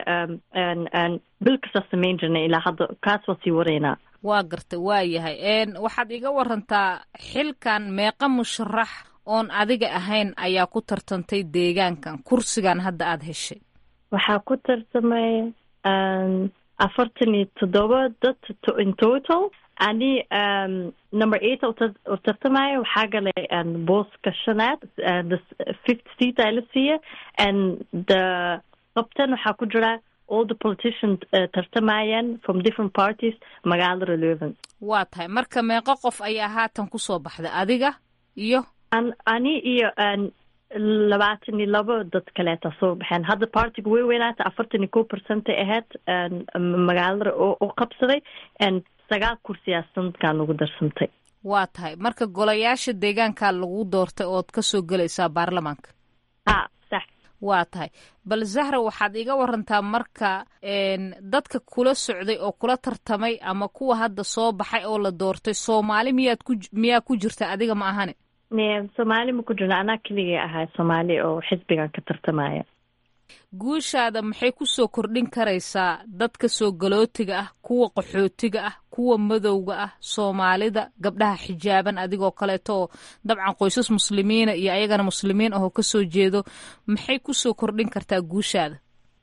Speaker 9: bil kastaa sameyn jirnay ilaa hadda kaas waa sii waraynaa
Speaker 10: waa gartay waa yahay waxaad iga warantaa xilkan meeqa musharax oon adiga ahayn ayaa ku tartantay deegaankan kursigan hadda aada heshay
Speaker 9: waxaa ku tartamay afartan iyo toddoba dad in total ani number eight oo tartamaya waxaa galay booska shanaad the fifth seat aa la siiya and the qabtan waxaa ku jira all the politicians uh, tartamayaan from different parties magaalada leuven
Speaker 10: waa tahay marka meeqo qof ayaa haatan kusoo baxday adiga iyo
Speaker 9: ani iyo labaatan iyo labo dad kaleeta soo baxeen hadda partiga way weynaata afartan iyo ko percent ay ahayd magaalada oo qabsaday sagaal kursiyaa sanadkan ugu darsantay
Speaker 10: waa tahay marka golayaasha deegaankaa lagu doortay ood kasoo gelaysaa baarlamaanka
Speaker 9: ha sax
Speaker 10: waa tahay bal zahra waxaad iga warantaa marka dadka kula socday oo kula tartamay ama kuwa hadda soo baxay oo la doortay soomaali miyaad ku miyaa ku jirta adiga ma ahane
Speaker 9: soomaali ma ku jirna anaa keligay ahay soomaali oo xisbigan ka tartamaya
Speaker 10: guushaada maxay kusoo kordhin karaysaa dadka soo galootiga ah kuwa qaxootiga ah kuwa madowga ah soomaalida gabdhaha xijaaban adigoo kaleeto oo dabcan qoysas muslimiina iyo ayagana muslimiin ahoo kasoo jeedo maxay kusoo kordhin kartaa guushaada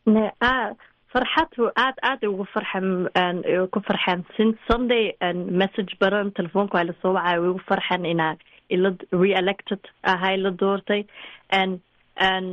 Speaker 9: farxad aad aad ugu farxan ku farxan since sunday message baran telefoonka waa lasoo wacaya way ugu farxan inaa ila re-elected ahay la doortay and and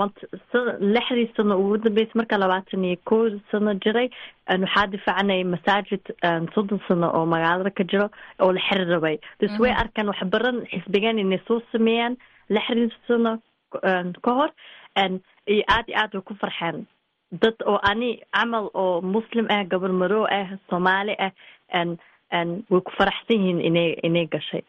Speaker 9: lixdii sano ugu dambeysay marka labaatan iyo ko sano jiray waxaa difaacnay masaajid soddon sano oo magaalada ka jiro oo la xiri rabay dus way arkaan wax baran xisbigan inay soo sameeyaan lixdii sano ka hor iyo aad iyo aad way ku farxeen dad oo ani camal oo muslim ah gabar madow ah soomaali ah way ku faraxsan yihiin inay inay gashay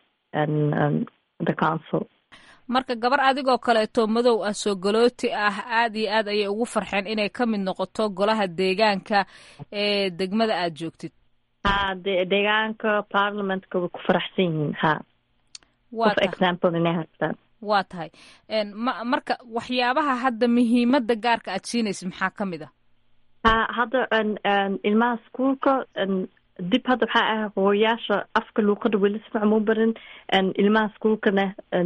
Speaker 9: the council
Speaker 10: marka gabar adigoo kaleeto madow ah soo galooti ah aad iyo aad ayay ugu farxeen inay ka mid noqoto golaha deegaanka ee degmada aad joogtid
Speaker 9: ha de deegaanka parliamentka way ku faraxsan yihiin ha of example inay haystaan
Speaker 10: waa tahay ma marka waxyaabaha hadda muhiimadda gaarka aad siinaysid maxaa ka mid ah
Speaker 9: ha hadda ilmaha iskuolka dib hadda waxaa ah hooyaasha afka luuqada weli si fiican mau barin ilmaha iskuolkana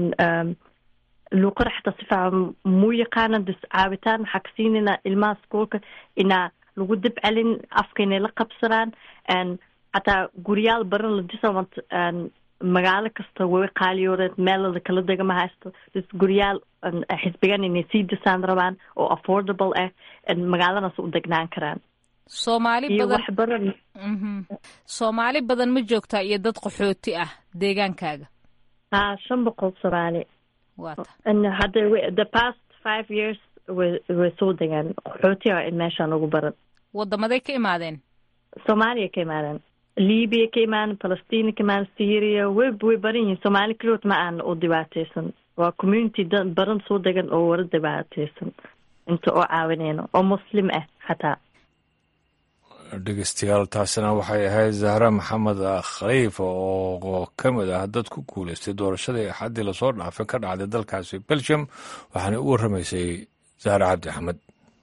Speaker 9: luuqada xataa si fiican muu yaqaanan dus caawitaan waxaa ka siinayna ilmaha iskuolka inaa lagu dib celin afka inay la qabsadaan xataa guryaal baran la disawant magaalo kasta way qaaliyoodeed meelada kala dega ma haysto dus guryaal xisbigan inay sii disaan rabaan oo affordable ah magaaladaas u degnaan karaan
Speaker 10: soomaali badan soomaali badan ma joogtaa iyo dad qaxooti ah deegaankaaga
Speaker 9: ha shan boqol soomaali
Speaker 10: wata
Speaker 9: hadda the past five years way way soo degaan qaxooti a meeshaan ugu baran
Speaker 10: wadamaday ka imaadeen
Speaker 9: soomaaliya ka imaadeen libiya ka imaan palestina ka imaan syria way way baran yihiin soomaali kaligood ma aan u dhibaateysan waa community da baran soo degan oo wara dhibaateysan inta oo caawineyno oo muslim ah xataa
Speaker 1: dhegeystayaal taasina waxay ahayd zahra maxamed khaliif oo ka mid ah dad ku guuleystay doorashadii axaddii lasoo dhaafay ka dhacday dalkaasi belgium waxaana u warramaysay zahra cabdi axmed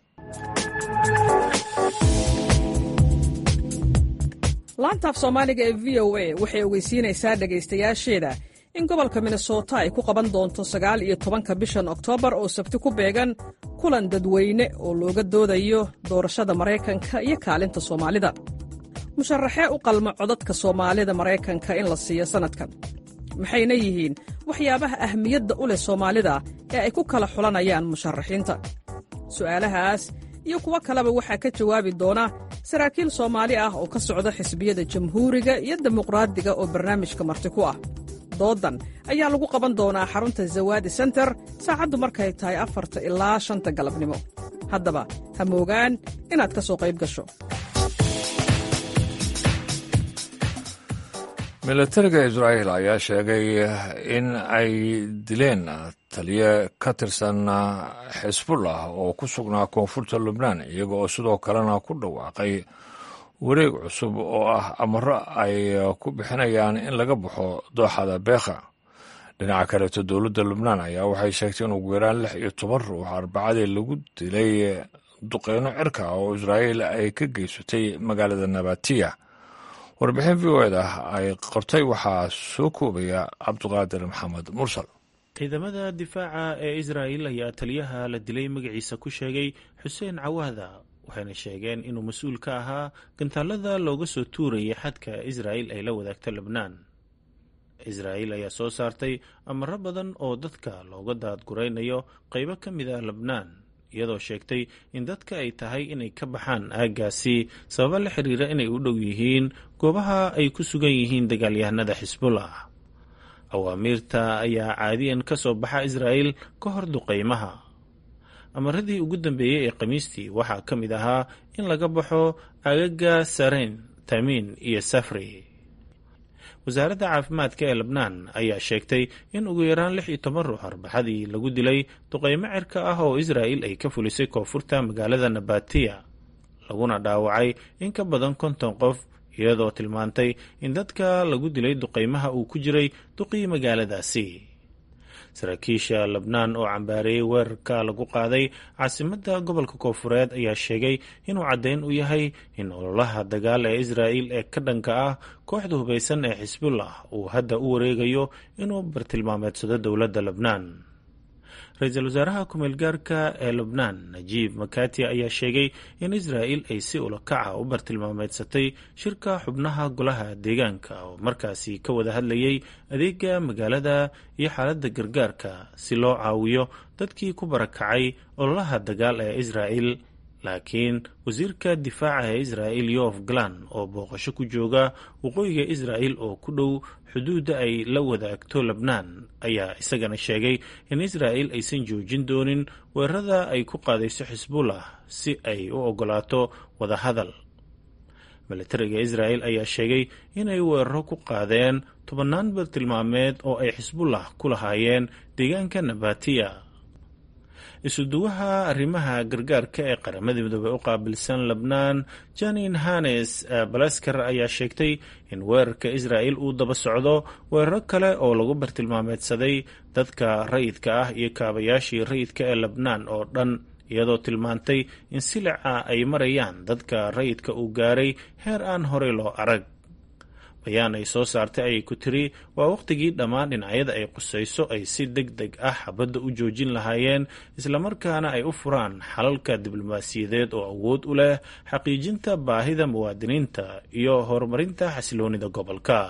Speaker 11: laantaaf soomaaliga ee v o a waxay ogeysiinaysaa dhegaystayaasheeda in gobolka minnesota ay ku qaban doonto sagaal iyo tobanka bishan oktoobar oo sabti ku beegan kulan dadweyne oo looga doodayo doorashada maraykanka iyo kaalinta soomaalida musharaxee u qalma codadka soomaalida maraykanka in la siiyo sannadkan maxayna yihiin waxyaabaha ahmiyadda u leh soomaalida ee ay ku kala xulanayaan musharaxiinta su'aalahaas iyo kuwo kaleba waxaa ka jawaabi doona saraakiil soomaali ah oo ka socda xisbiyada jamhuuriga iyo dimuqraadiga oo barnaamijka marti ku ah doodan ayaa lagu qaban doonaa xarunta zawaadi senter saacaddu markay tahay afarta ilaa shanta galabnimo haddaba ha moogaan inaad ka soo qayb gasho
Speaker 1: milatariga israa'il ayaa sheegay in ay dileen taliye ka tirsan xisbullah oo ku sugnaa koonfurta lubnaan iyaga oo sidoo kalena ku dhawaaqay wareeg cusub oo ah amaro ay ku bixinayaan in laga baxo dooxada beekha dhinaca kaleeto dowladda lubnaan ayaa waxay sheegtay in ugu yaraan lix iyo toban ruux arbacadii lagu dilay duqeyno cirka oo israa'iil ay ka geysatay magaalada nabatiya warbixin v o eda ay qortay waxaa soo koobaya cabduqaadir maxamed mursal
Speaker 12: ciidamada difaaca ee israa'il ayaa taliyaha la dilay magaciisa ku sheegay xuseen cawaada waxayna sheegeen inuu mas-uul ka ahaa gantaalada looga soo tuurayay xadka israa'il ay la wadaagto lebnaan israa'il ayaa soo saartay amaro badan oo dadka looga daadguraynayo qaybo ka mid ah lebnaan iyadoo sheegtay in dadka ay tahay inay ka baxaan aaggaasi sababo la xiriira inay u dhow yihiin goobaha ay ku sugan yihiin dagaalyahanada xisbullah awaamiirta ayaa caadiyan ka soo baxa israa'il ka hor duqaymaha amaradii ugu dambeeyey ee khamiistii waxaa ka mid ahaa in laga baxo agaga sareyn tamiin iyo safri wasaaradda caafimaadka ee lebnaan ayaa sheegtay in ugu yaraan lix iyo toban ruux arbaxadii lagu dilay duqaymo cirka ah oo israa'il ay ka fulisay koonfurta magaalada nabatiya laguna dhaawacay in ka badan konton qof iyadoo tilmaantay in dadka lagu dilay duqaymaha uu ku jiray duqii magaaladaasi saraakiisha lebnaan oo cambaareeyey weerarka lagu qaaday caasimadda gobolka koonfureed ayaa sheegay inuu caddayn u yahay in ololaha dagaal ee israa'il ee ka dhanka ah kooxda hubaysan ee xisbullah uu hadda u wareegayo inuu bartilmaameedsado dowladda lebnaan ra-iisul wasaaraha ku-meelgaarka ee lebnaan najiib makati ayaa sheegay in israa'il ay si ulakaca u bartilmaameedsatay shirka xubnaha golaha deegaanka oo markaasi ka wada hadlayay adeega magaalada iyo xaaladda gargaarka si loo caawiyo dadkii ku barakacay ololaha dagaal ee israa'il laakiin wasiirka difaaca ee israa'il yof galan oo booqasho ku jooga waqooyiga israa'il oo ku dhow xuduudda ay la wadaagto lebnaan ayaa isagana sheegay in israa'il aysan joojin doonin weerarada ay ku qaadayso xisbullah si ay u oggolaato wadahadal milatariga israa'il ayaa sheegay inay weeraro ku qaadeen tobannaan bartilmaameed oo ay xisbullah ku lahaayeen deegaanka nabatiya isuduwaha arrimaha gargaarka ee qaramada midoobey u qaabilsan lebnaan janin hanes balasker ayaa sheegtay in weerarka israa'il uu daba socdo weeraro kale oo lagu bartilmaameedsaday dadka rayidka ah iyo kaabayaashii rayidka ee lebnaan oo dhan iyadoo tilmaantay in silica ay marayaan dadka rayidka uu gaaray heer aan horey loo arag bayaan ay soo saartay ayay ku tiri waa wakhtigii dhammaan dhinacyada ay qusayso ay si deg deg ah xabadda u joojin lahaayeen islamarkaana ay u furaan xalalka diblomaasiyadeed oo awood u leh xaqiijinta baahida muwaadiniinta iyo horumarinta xasiloonida gobolka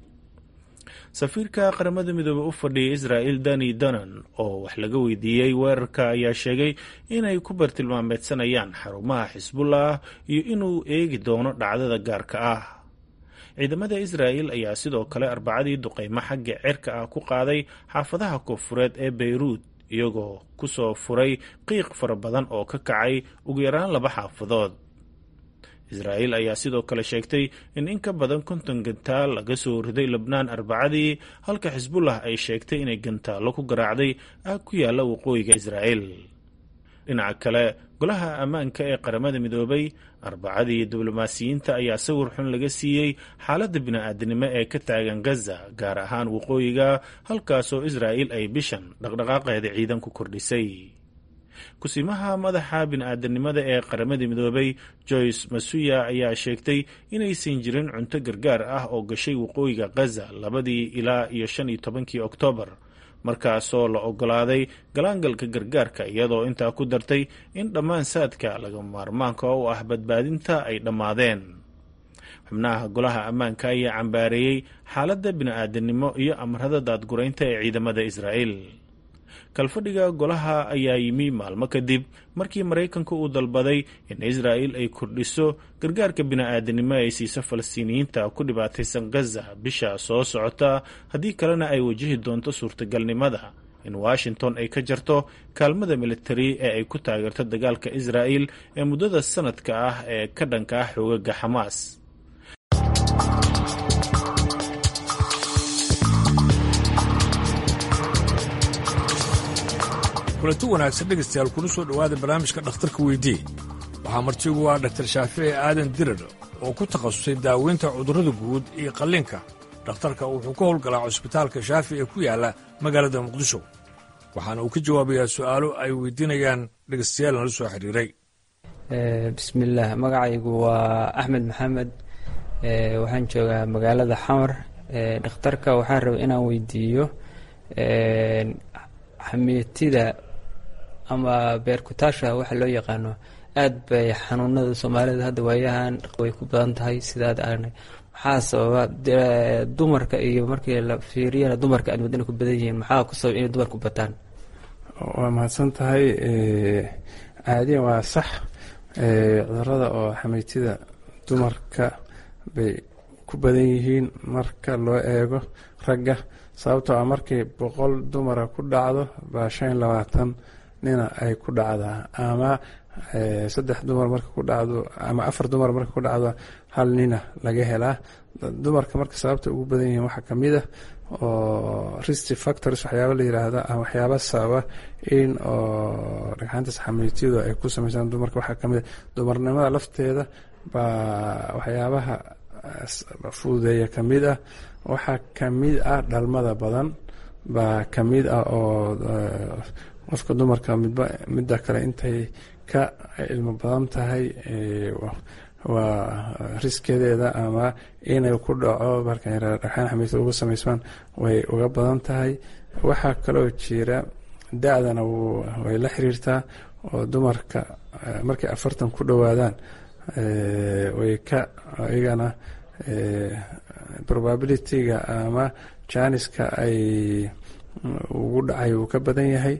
Speaker 12: safiirka qaramada midoobey u fadhiya israa'il dani danan oo wax laga weydiiyey weerarka ayaa sheegay inay ku bartilmaameedsanayaan xarumaha xisbullah iyo inuu eegi doono dhacdada gaarka ah ciidamada israa'il ayaa sidoo kale arbacadii duqaymo xagga cirka ah ku qaaday xaafadaha koonfureed ee beyruud iyagoo ku soo furay qiiq fara badan oo ka kacay ugu yaraan laba xaafadood israa'iil ayaa sidoo kale sheegtay in in ka badan konton gantaal laga soo riday lebnaan arbacadii halka xisbullah ay sheegtay inay gantaallo ku garaacday aag ku yaalla waqooyiga israa'iil dhinaca kale golaha ammaanka ee qaramada midoobay arbacadii diblomaasiyiinta ayaa sawir xun laga siiyey xaaladda bini-aadinimo ee ka taagan gaza gaar ahaan waqooyiga halkaasoo israa'iil ay bishan dhaqdhaqaaqeeda ciidan ku kordhisay kusimaha madaxa bini-aadanimada ee qaramada midoobay joyce masuya ayaa sheegtay inaysan jirin cunto gargaar ah oo gashay waqooyiga gaza labadii ilaa iyo shan iyo tobankii oktoobar markaasoo la ogolaaday galaangalka gargaarka iyadoo intaa ku dartay in dhammaan saadka laga maarmaanka u ah badbaadinta ay dhammaadeen xubnaha golaha ammaanka ayaa cambaareeyey xaaladda bini-aadanimo iyo amrada daadguraynta ee ciidamada israa'iil kalfadhiga golaha ayaa yimi maalmo kadib markii maraykanka uu dalbaday in israa'il ay kordhiso gargaarka bini-aadanimo ay siiso falastiiniyiinta ku dhibaataysan gaza bisha soo socota haddii kalena ay wajihi doonto suurtagalnimada in washington ay ka jarto kaalmada militari ee ay ku taageerto dagaalka israa'il ee muddada sanadka ah ee ka dhanka ah xoogaga xamaas
Speaker 1: kulanti wanaagsan dhegaystayaal kuna soo dhowaada barnaamijka dhakhtarka weydii waxaa martigu ah dhaktar shaafici aadan dirar oo ku takhasusay daaweynta cudurrada guud iyo qalliinka dhakhtarka wuxuu ka howlgalaa cusbitaalka shaafi ee ku yaalla magaalada muqdisho waxaana uu ka jawaabayaa su'aalo ay weydiinayaan dhegaystayaal nala soo xiriiray
Speaker 13: bismillaah magacaygu waa axmed maxamed waxaan joogaa magaalada xamar dhakhtarka waxaan rabay inaan weydiiyo xamiitida ama beerkutaasha waxa loo yaqaano aad bay xanuunada soomaalida hadda waayahan way ku badan tahay sidaad aragnay maxaa sababa dumarka iyo markii la fiiriyana dumarka aad wadana ku badan yihiin maxaa ku sabab inay dumarku bataan
Speaker 14: waa mahadsan tahay caadiyan waa sax cudurada oo xamiitida dumarka bay ku badan yihiin marka loo eego ragga sababtoo ah markii boqol dumara ku dhacdo baa shan iyo labaatan nina ay ku dhacdaa ama saddex dumar marka ku dhacdo ama afar dumar marka ku dhacdo hal nina laga helaa dumarka marka sababta ugu badan yihiin waxaa kamid ah oo risty factors waxyaaba la yiraahda ama waxyaaba sababa in oo dhagxaantaas xamiitiyadu ay ku sameysaan dumarka waxaa kamid ah dumarnimada lafteeda baa waxyaabaha fududeeya kamid ah waxaa kamid ah dhalmada badan baa kamid ah oo qofka dumarka midba midda kale intay ka ilmo badan tahay waa riskedeeda ama inay ku dhaco marka dhagxaan xamiita uga sameysmaan way uga badan tahay waxaa kaloo jira da-dana way la xiriirtaa oo dumarka markay afartan ku dhowaadaan way ka iyagana probabilityga ama janiska ay ugu dhacay uu ka badan yahay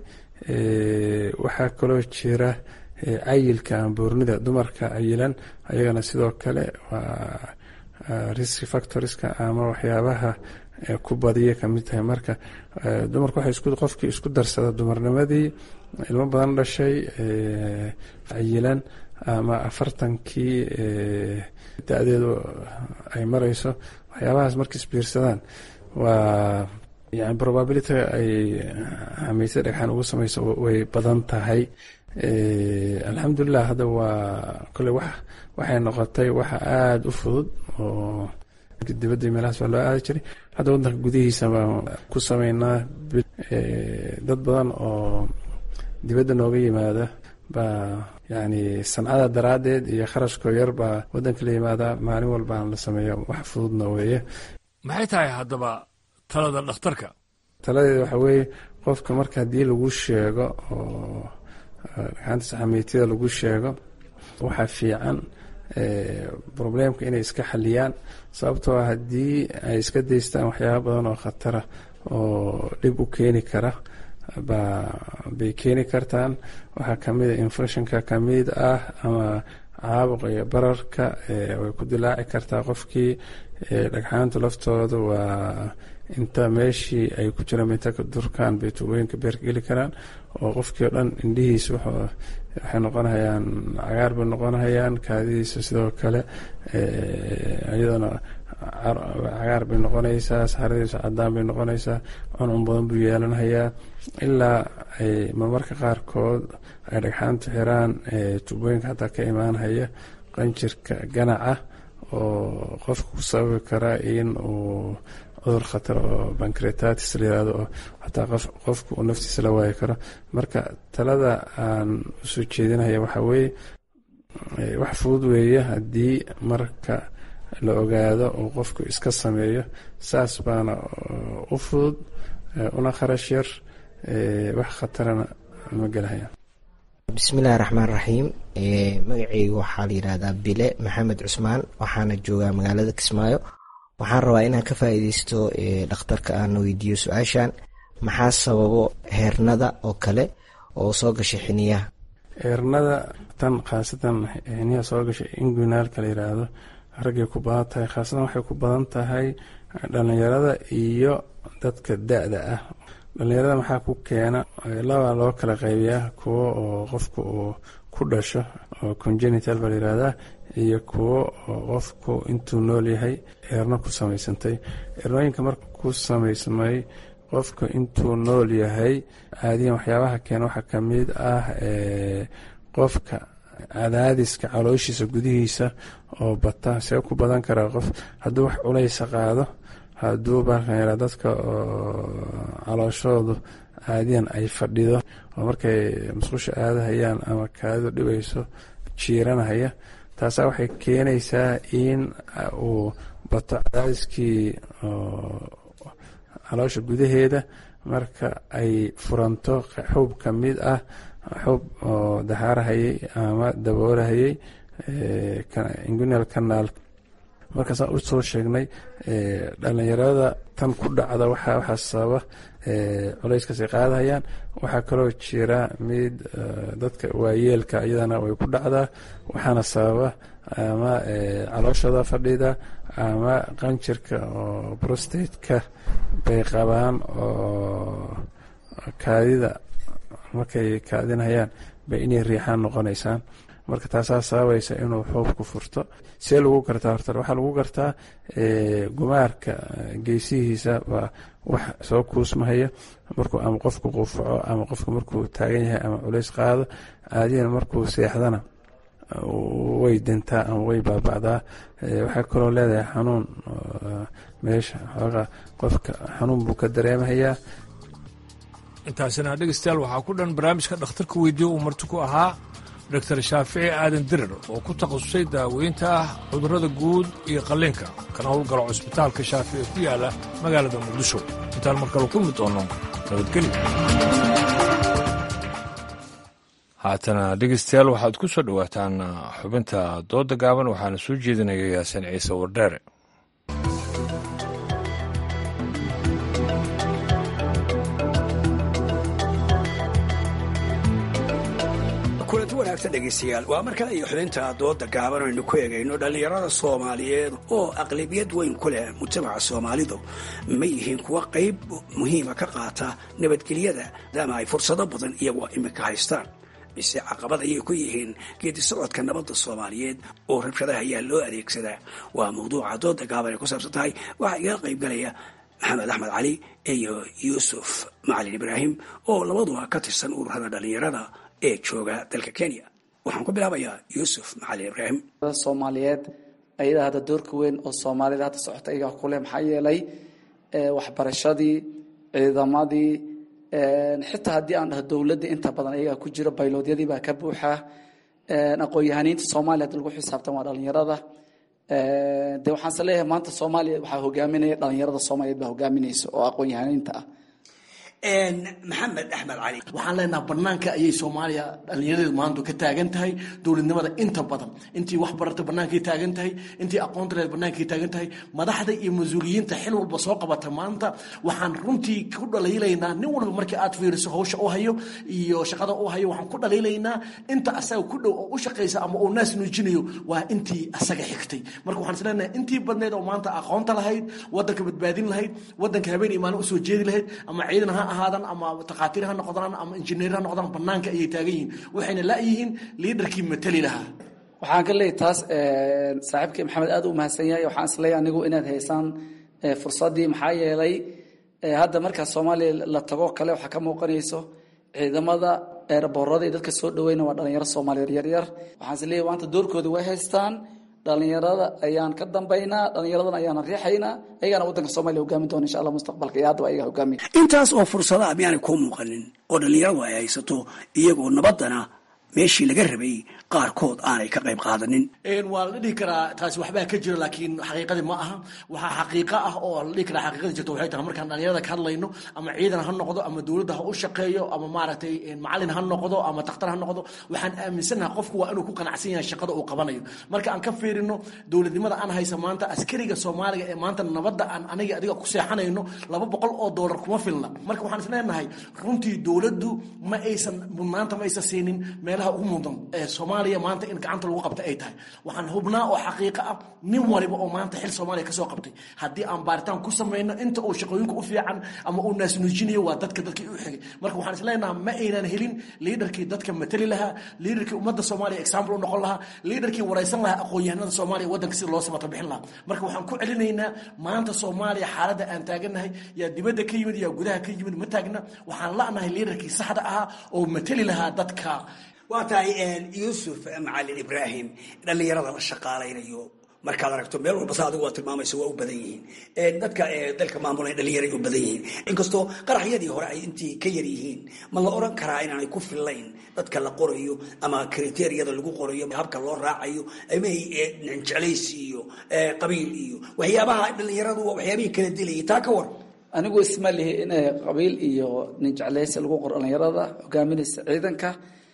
Speaker 14: waxaa kaloo jira cayilka ama buurnida dumarka cayilan ayagana sidoo kale waa risk factorska ama waxyaabaha ku badiya kamid tahay marka dumarka waxay qofkii isku darsada dumarnimadii ilmo badan dhashay cayilan ama afartankii da-deedu ay mareyso waxyaabahaas markay isbiirsadaan waa yani probability ay xamiisa dhagxaan ugu sameyso way badan tahay alxamdulilah hadda waa kole wax waxay noqotay waxa aada u fudud oo dibadda meelahaas waa loo aadi jiray hadda waddanka gudihiisa baan ku sameynaa dad badan oo dibadda nooga yimaada baa yani sancada daraaddeed iyo kharashkoo yar baa waddanka la yimaada maalin walbaan la sameeyo wax fududna weeye
Speaker 1: maxay tahay haddaba talada dhakhtarka
Speaker 14: taladeeda waxaa weeye qofka marka haddii lagu sheego oo dhagxaantas xamiitida lagu sheego waxaa fiican problemka inay iska xaliyaan sababtoo ah haddii ay iska daystaan waxyaaba badan oo khatara oo dhib u keeni kara bay keeni kartaan waxaa kamid a infectionka kamid ah ama caabuq iyo bararka way ku dilaaci kartaa qofkii dhagxaantu laftooda waa inta meeshii ay ku jiraan bay inta ka durkaan bay tuubooyinka beerka geli karaan oo qofkii o dhan indhihiisa waxay noqonhayaan cagaar bay noqonhayaan kaadidiisa sidoo kale iyadana cagaar bay noqonaysaa saxaradiisa cadaan bay noqonaysaa cuncun badan buu yeelanhayaa ilaa ay marmarka qaarkood ay dhagxaantu xiraan tuubooyinka hataa ka imaanhaya qanjirka ganaca oo qofka ku sababi kara in uu cudur khatar oo bancretatis la yirahdo oo xataa qofka uu naftiisa la waayi karo marka talada aan usoo jeedinaya waxaa weeye wax fudud weeye haddii marka la ogaado uu qofku iska sameeyo saas baana u fudud una kharash yar wax khatarana ma gelahayaan
Speaker 15: bismillahi raxmaan raxiim magaceygu waxaa la yidhahdaa bile maxamed cusmaan waxaana joogaa magaalada kismaayo waxaan rabaa inaan ka faa'iideysto dhakhtarka aan weydiiyo su-aashan maxaa sababo heernada oo kale oo soo gashay xiniyaha
Speaker 14: heernada tan khaasatan xiniyaha soo gashay inguinaalka la yidhaahdo raggay ku badan tahay khaasatan waxay ku badan tahay dhalinyarada iyo dadka da-da ah dhalinyarada maxaa ku keena laba loo kala qaybiyaa kuwo oo qofka uu ku dhasho oo congenital baa la yihahdaa iyo kuwo oo qofku intuu nool yahay eerno ku samaysantay eernooyinka marka ku samaysmay qofka intuu nool yahay caadiyan waxyaabaha keena waxaa kamid ah qofka cadaadiska calooshiisa gudihiisa oo bata see ku badan karaa qof hadduu wax culaysa qaado hadduu baa dadka calooshoodu caadiyan ay fadhido oo markay musqusha aadahayaan ama kaadidu dhibayso jiiranahaya taasaa waxay keenaysaa in uu bato cadaadiskii caloosha gudaheeda marka ay furanto xub ka mid ah xub oo dahaarahayay ama daboolahayay ingunal canaal markaasaan u soo sheegnay dhalinyarada tan ku dhacda waxaa sababa culayskaasay qaadahayaan waxaa kaloo jira mid dadka waayeelka iyadana way ku dhacdaa waxaana sababa ama calooshada fadhida ama qanjirka oo brostateka bay qabaan oo kaadida markay kaadinhayaan bay inay riixaan noqonaysaan marka taasaa sababaysa inuu xoobku furto see lagu gartaa horta waxaa lagu gartaa gumaarka geesihiisa waa wax soo kuusmahaya markuu ama qofku qufaco ama qofku markuu taagan yahay ama culays qaado caadiyan markuu seexdana way dintaa ama way baabacdaa waxay kaloo leedahay xanuun meesha xoogaa qofka xanuun buu ka dareemahayaa
Speaker 1: intaasina dhegeystayaal waxaa ku dhan barnaamijka dhakhtarka weydiiye uu marti ku ahaa doctor shaafici aadan dirir oo ku takhasusay daaweynta ah cudurrada guud iyo qalliinka kana howlgalo cusbitaalka shaafici ku yaala magaalada muqdisho intaan markale kulmi doono nabadgelyo haatana dhegeystayaal waxaad ku soo dhowaataan xubinta dooda gaaban waxaana soo jeedinaya yaasin ciise wardheere
Speaker 16: kulanti wanaagsan dhegaystayaal waa mar kale iyo xubinta dooda gaaban aynu ku eegayno dhallinyarada soomaaliyeed oo aqlabiyad weyn ku leh mujtamaca soomaalidu ma yihiin kuwa qayb muhiima ka qaata nabadgelyada maadaama ay fursado badan iyagoo iminka haystaan mise caqabad ayay ku yihiin geedi socodka nabadda soomaaliyeed oo rabshadaha ayaa loo adeegsadaa waa mawduuca dooda gaaban ay ku saabsan tahay waxaa igaga qaybgalaya maxamed axmed cali iyo yuusuf macalin ibraahim oo labaduba ka tirsan ururada dhallinyarada ee jooga dalka kenya waxaan ku bilaabayaa yuusuf macalin ibraahim
Speaker 17: soomaaliyeed ayadaa hadda doorka weyn oo soomaalida hadda socota ayagaa kuleh maxaa yeelay waxbarashadii ciidamadii xitaa haddii aan dhaho dowladda inta badan ayagaa ku jiro bayloodyadii baa ka buuxa aqoon-yahaniinta soomaaliya hadda lagu xisaabtan waa dhalinyarada de waxaan is leeyahay maanta soomaaliya waxaa hogaaminaya dhalinyarada soomaaliyeed baa hogaaminaysa oo aqoon-yahaniinta ah
Speaker 16: maxamed axmed cali
Speaker 18: waxaan leenaha banaanka ayay soomaaliya dhallinyaradeedu maanta ka taagan tahay dowladnimada inta badan intii wax barata bannaankay taagan tahay intii aqoonta leed bannaankay taagan tahay madaxda iyo mas-uuliyiinta xil walba soo qabata maanta waxaan runtii ku dhaliilaynaa nin walba markii aad fiiriso hawsha u hayo iyo shaqada u hayo waxaan ku dhaliilaynaa inta asaga ku dhow oo u shaqaysa ama uu naas nuujinayo waa intii asaga xigtay marka waxaan isleenahay intii badneed oo maanta aqoonta lahayd wadanka badbaadin lahayd wadanka habeen iyo maalin usoo jeedi lahayd ama ciidan ha ahaadan ama takhaatiir ha noqdaan ama injineer ha noqdaan banaanka ayay taagan yihiin waxayna la'yihiin liidarkii matali lahaa
Speaker 17: waxaan ka leeyahy taas saaxiibkii maxamed aad u mahadsan yahay waxaan isleeyahay anigu inaad haysaan fursaddii maxaa yeelay hadda markaa soomaaliya la tago kale waxaa ka muuqanayso ciidamada eeraboorada iyo dadka soo dhaweyna waa dhalinyaro soomaaliyeed yaryar waxaan isleeyahay maanta doorkooda way haystaan dhalinyarada ayaan ka dambaynaa dhallinyaradan ayaana riixaynaa ayagaana waddanka soomaliya hogaamin doona insha allah mustaqbalka iyo haddaba ayaga hogaamiya
Speaker 16: intaas oo fursadaha miyaanay kuu muuqanin oo dhallinyaradu ay haysato iyagoo nabaddana meeshii laga rabay qaarkood aanay ka qayb qaadanin
Speaker 18: waa la dhihi karaa taasi waxbaa ka jira laakiin xaqiiqadii ma aha waxaa xaqiiqo ah oo la dhihi karaa xaqiiqadii jirto waxay tahay markaan dhalinyarada ka hadlayno ama ciidan ha noqdo ama dowladda ha u shaqeeyo ama maaragtay macalin ha noqdo ama takhtar ha noqdo waxaan aaminsanaha qofku waa inuu ku qanacsan yahay shaqada uu qabanayo marka aan ka fiirino dowladnimada aan haysa maanta askariga soomaaliga ee maanta nabadda aan aniga adiga ku seexanayno laba boqol oo doolar kuma filna marka waxaan isleenahay runtii dowladdu ma aysan mudnaanta ma aysan siinin meelaha ugu mudan ee soomaaliya maanta in gacanta lagu qabta ay tahay waxaan hubnaa oo xaqiiqo ah nin waliba oo maanta xil soomaaliya kasoo qabtay haddii aan baaritaan ku samayno inta uu shaqooyinka u fiican ama uu naasnuujinayo waa dadka dadkii u xigay marka waxaan isleenaha ma aynan helin liidarkii dadka matali lahaa liidarkii ummadda soomaaliya example u noqon lahaa liidarkii waraysan lahaa aqoon-yahanada soomaaliya waddanka sida loo samata bixin lahaa marka waxaan ku celinaynaa maanta soomaaliya xaaladda aan taagannahay yaa dibadda ka yimid yaa gudaha ka yimid ma taagna waxaan la'nahay liidarkii saxda ahaa oo matali lahaa dadka
Speaker 16: waa tahay yuusuf macalin ibraahim dhallinyarada la shaqaalaynayo markaad aragto meel walba sa adigu waa tilmaamaysa waa u badan yihiin dadka dalka maamulay dhallinyaray u badan yihiin inkastoo qaraxyadii hore ay intii ka yar yihiin ma la oran karaa inaanay ku fillayn dadka la qorayo ama kriteriyada lagu qorayo habka loo raacayo ama jeclaysi iyo qabiil iyo waxyaabaha dhallinyaradu waa waxyaabihii kala dilayay taa ka war
Speaker 17: anigu isma lihi in qabiil iyo nin jeclaysi lagu qoro dhallinyarada hogaaminaysa ciidanka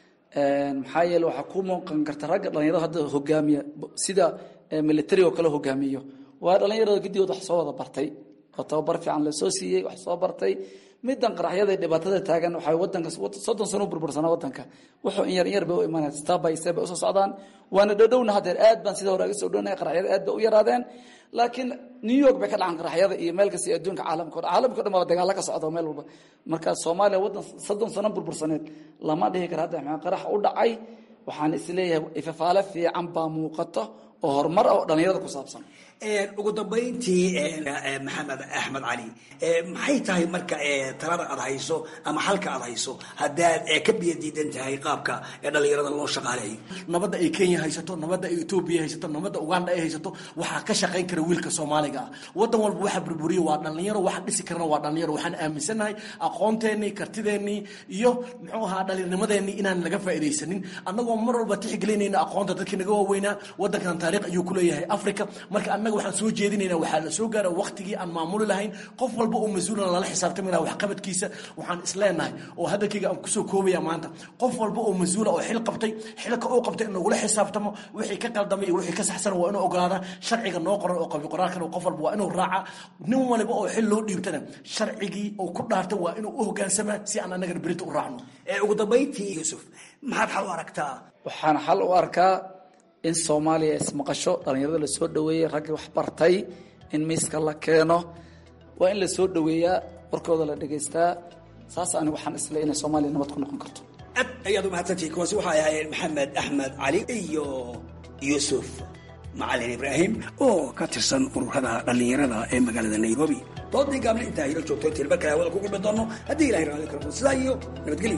Speaker 17: maxaa yeele waxaa ku muuqan karta ragga dhalinyarada hadda hogaamiya sida military oo kale hogaamiyo waa dhalinyarada gidigood wax soo wada bartay oo tababar fiican lasoo siiyey wax soo bartay midan qaraxyada dhibaatada taagan waxay wadanka soddon sano u burbursanaa wadanka wuxuu in yar in yar bay u imaanaya step by step bay usoo socdaan waana dhowdhowna haddeer aad baan sida hore aga soo dhownaya qaraxyada aad bay u yaraadeen laakiin new york bay ka dhacan qaraxyada iyo meel kasta adduunka caalamka o dhan caalamka o dhan baa dagaalo ka socda meel walba marka soomaaliya waddan soddon sano burbursaneed lama dhihi kara hadda maxaa qarax u dhacay waxaan isleeyahay ifafaale fiican baa muuqato oo horumar ah oo dhallinyarada ku saabsan
Speaker 16: ugu dambayntii maxamed axmed cali maxay tahay marka talada aad hayso ama xalka aad hayso haddaad ka biyo diidan tahay qaabka dhallinyarada loo shaqaaleeyo
Speaker 18: nabadda ay kenya haysato nabadda ay etoobiya haysato nabadda uganda ay haysato waxaa ka shaqayn kara wiilka soomaaliga ah wadan walba waxa burburiya waa dhallinyaro waxa dhisi karana waa dhallinyaro waxaan aaminsanahay aqoonteenii kartideennii iyo muxuu ahaa dhallinyarnimadeenii inaan laga faa'iidaysanin annagoo mar walba tixgelinayna aqoonta dadkii naga waaweynaa wadankan taariikh ayuu ku leeyahay africa marka annaga waxaan soo jeedinaynaa waxaa la soo gaara waqtigii aan maamuli lahayn qof walba oo mas-uulan lala xisaabtami laha waxqabadkiisa waxaan isleenahay oo hadalkayga aan kusoo koobaya maanta qof walba oo mas-uula oo xil qabtay xilka uu qabtay in lagula xisaabtamo wixii ka qaldamay iyo wixii ka saxsan waa inuu ogolaada sharciga noo qoran oo qabi qoraalkana qof walba waa inuu raaca nin waliba oo xil loo dhiibtana sharcigii uu ku dhaartay waa inuu u hogaansamaa si aan annagana berita u raacno
Speaker 16: ugu dambayntii yuusuf maxaad xal u aragtaa
Speaker 17: waxaan xal u arkaa in soomaaliya ismaqasho dhallinyarada la soo dhoweeyey raggii wax bartay in miiska la keeno waa in la soo dhoweeyaa warkooda la dhegaystaa saas anigu waxaan isle inay soomaaliya nabad ku noqon karto
Speaker 16: aad ayaad umahadsantihi kuwaasi waxay ahaayeen maxamed axmed cali iyo yuusuf macalin ibraahim oo ka tirsan ururada dhallinyarada ee magaalada nairobi doodii gaabna intaa hilo joogto intii mar kale hawada ku kulmi doono haddii ilahay raali karo sidaa iyo nabadgelyo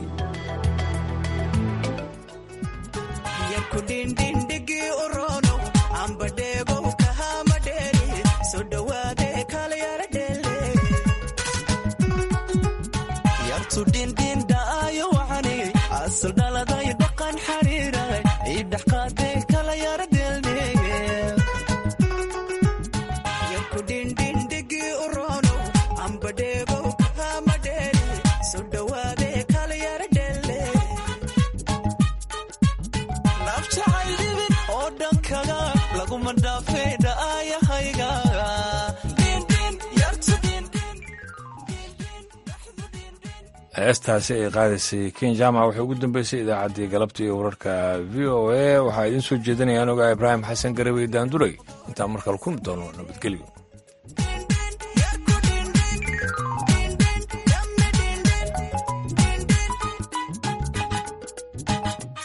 Speaker 1: heestaasi ay qaadaysay ken jamac waxay ugu dambeysay idaacaddii galabta iyo wararka v o a waxaa idiin soo jeedinaya anuga ibraahim xasan garawey daanduray intaan markale kulmi doono nabadgelyo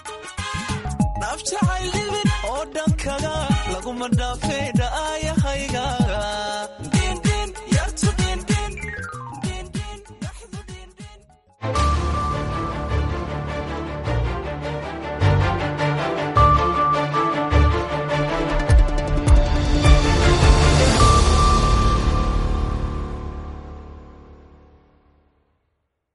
Speaker 19: nafjacayl dhibin oo dhankaga laguma dhaafay dha'aayahayga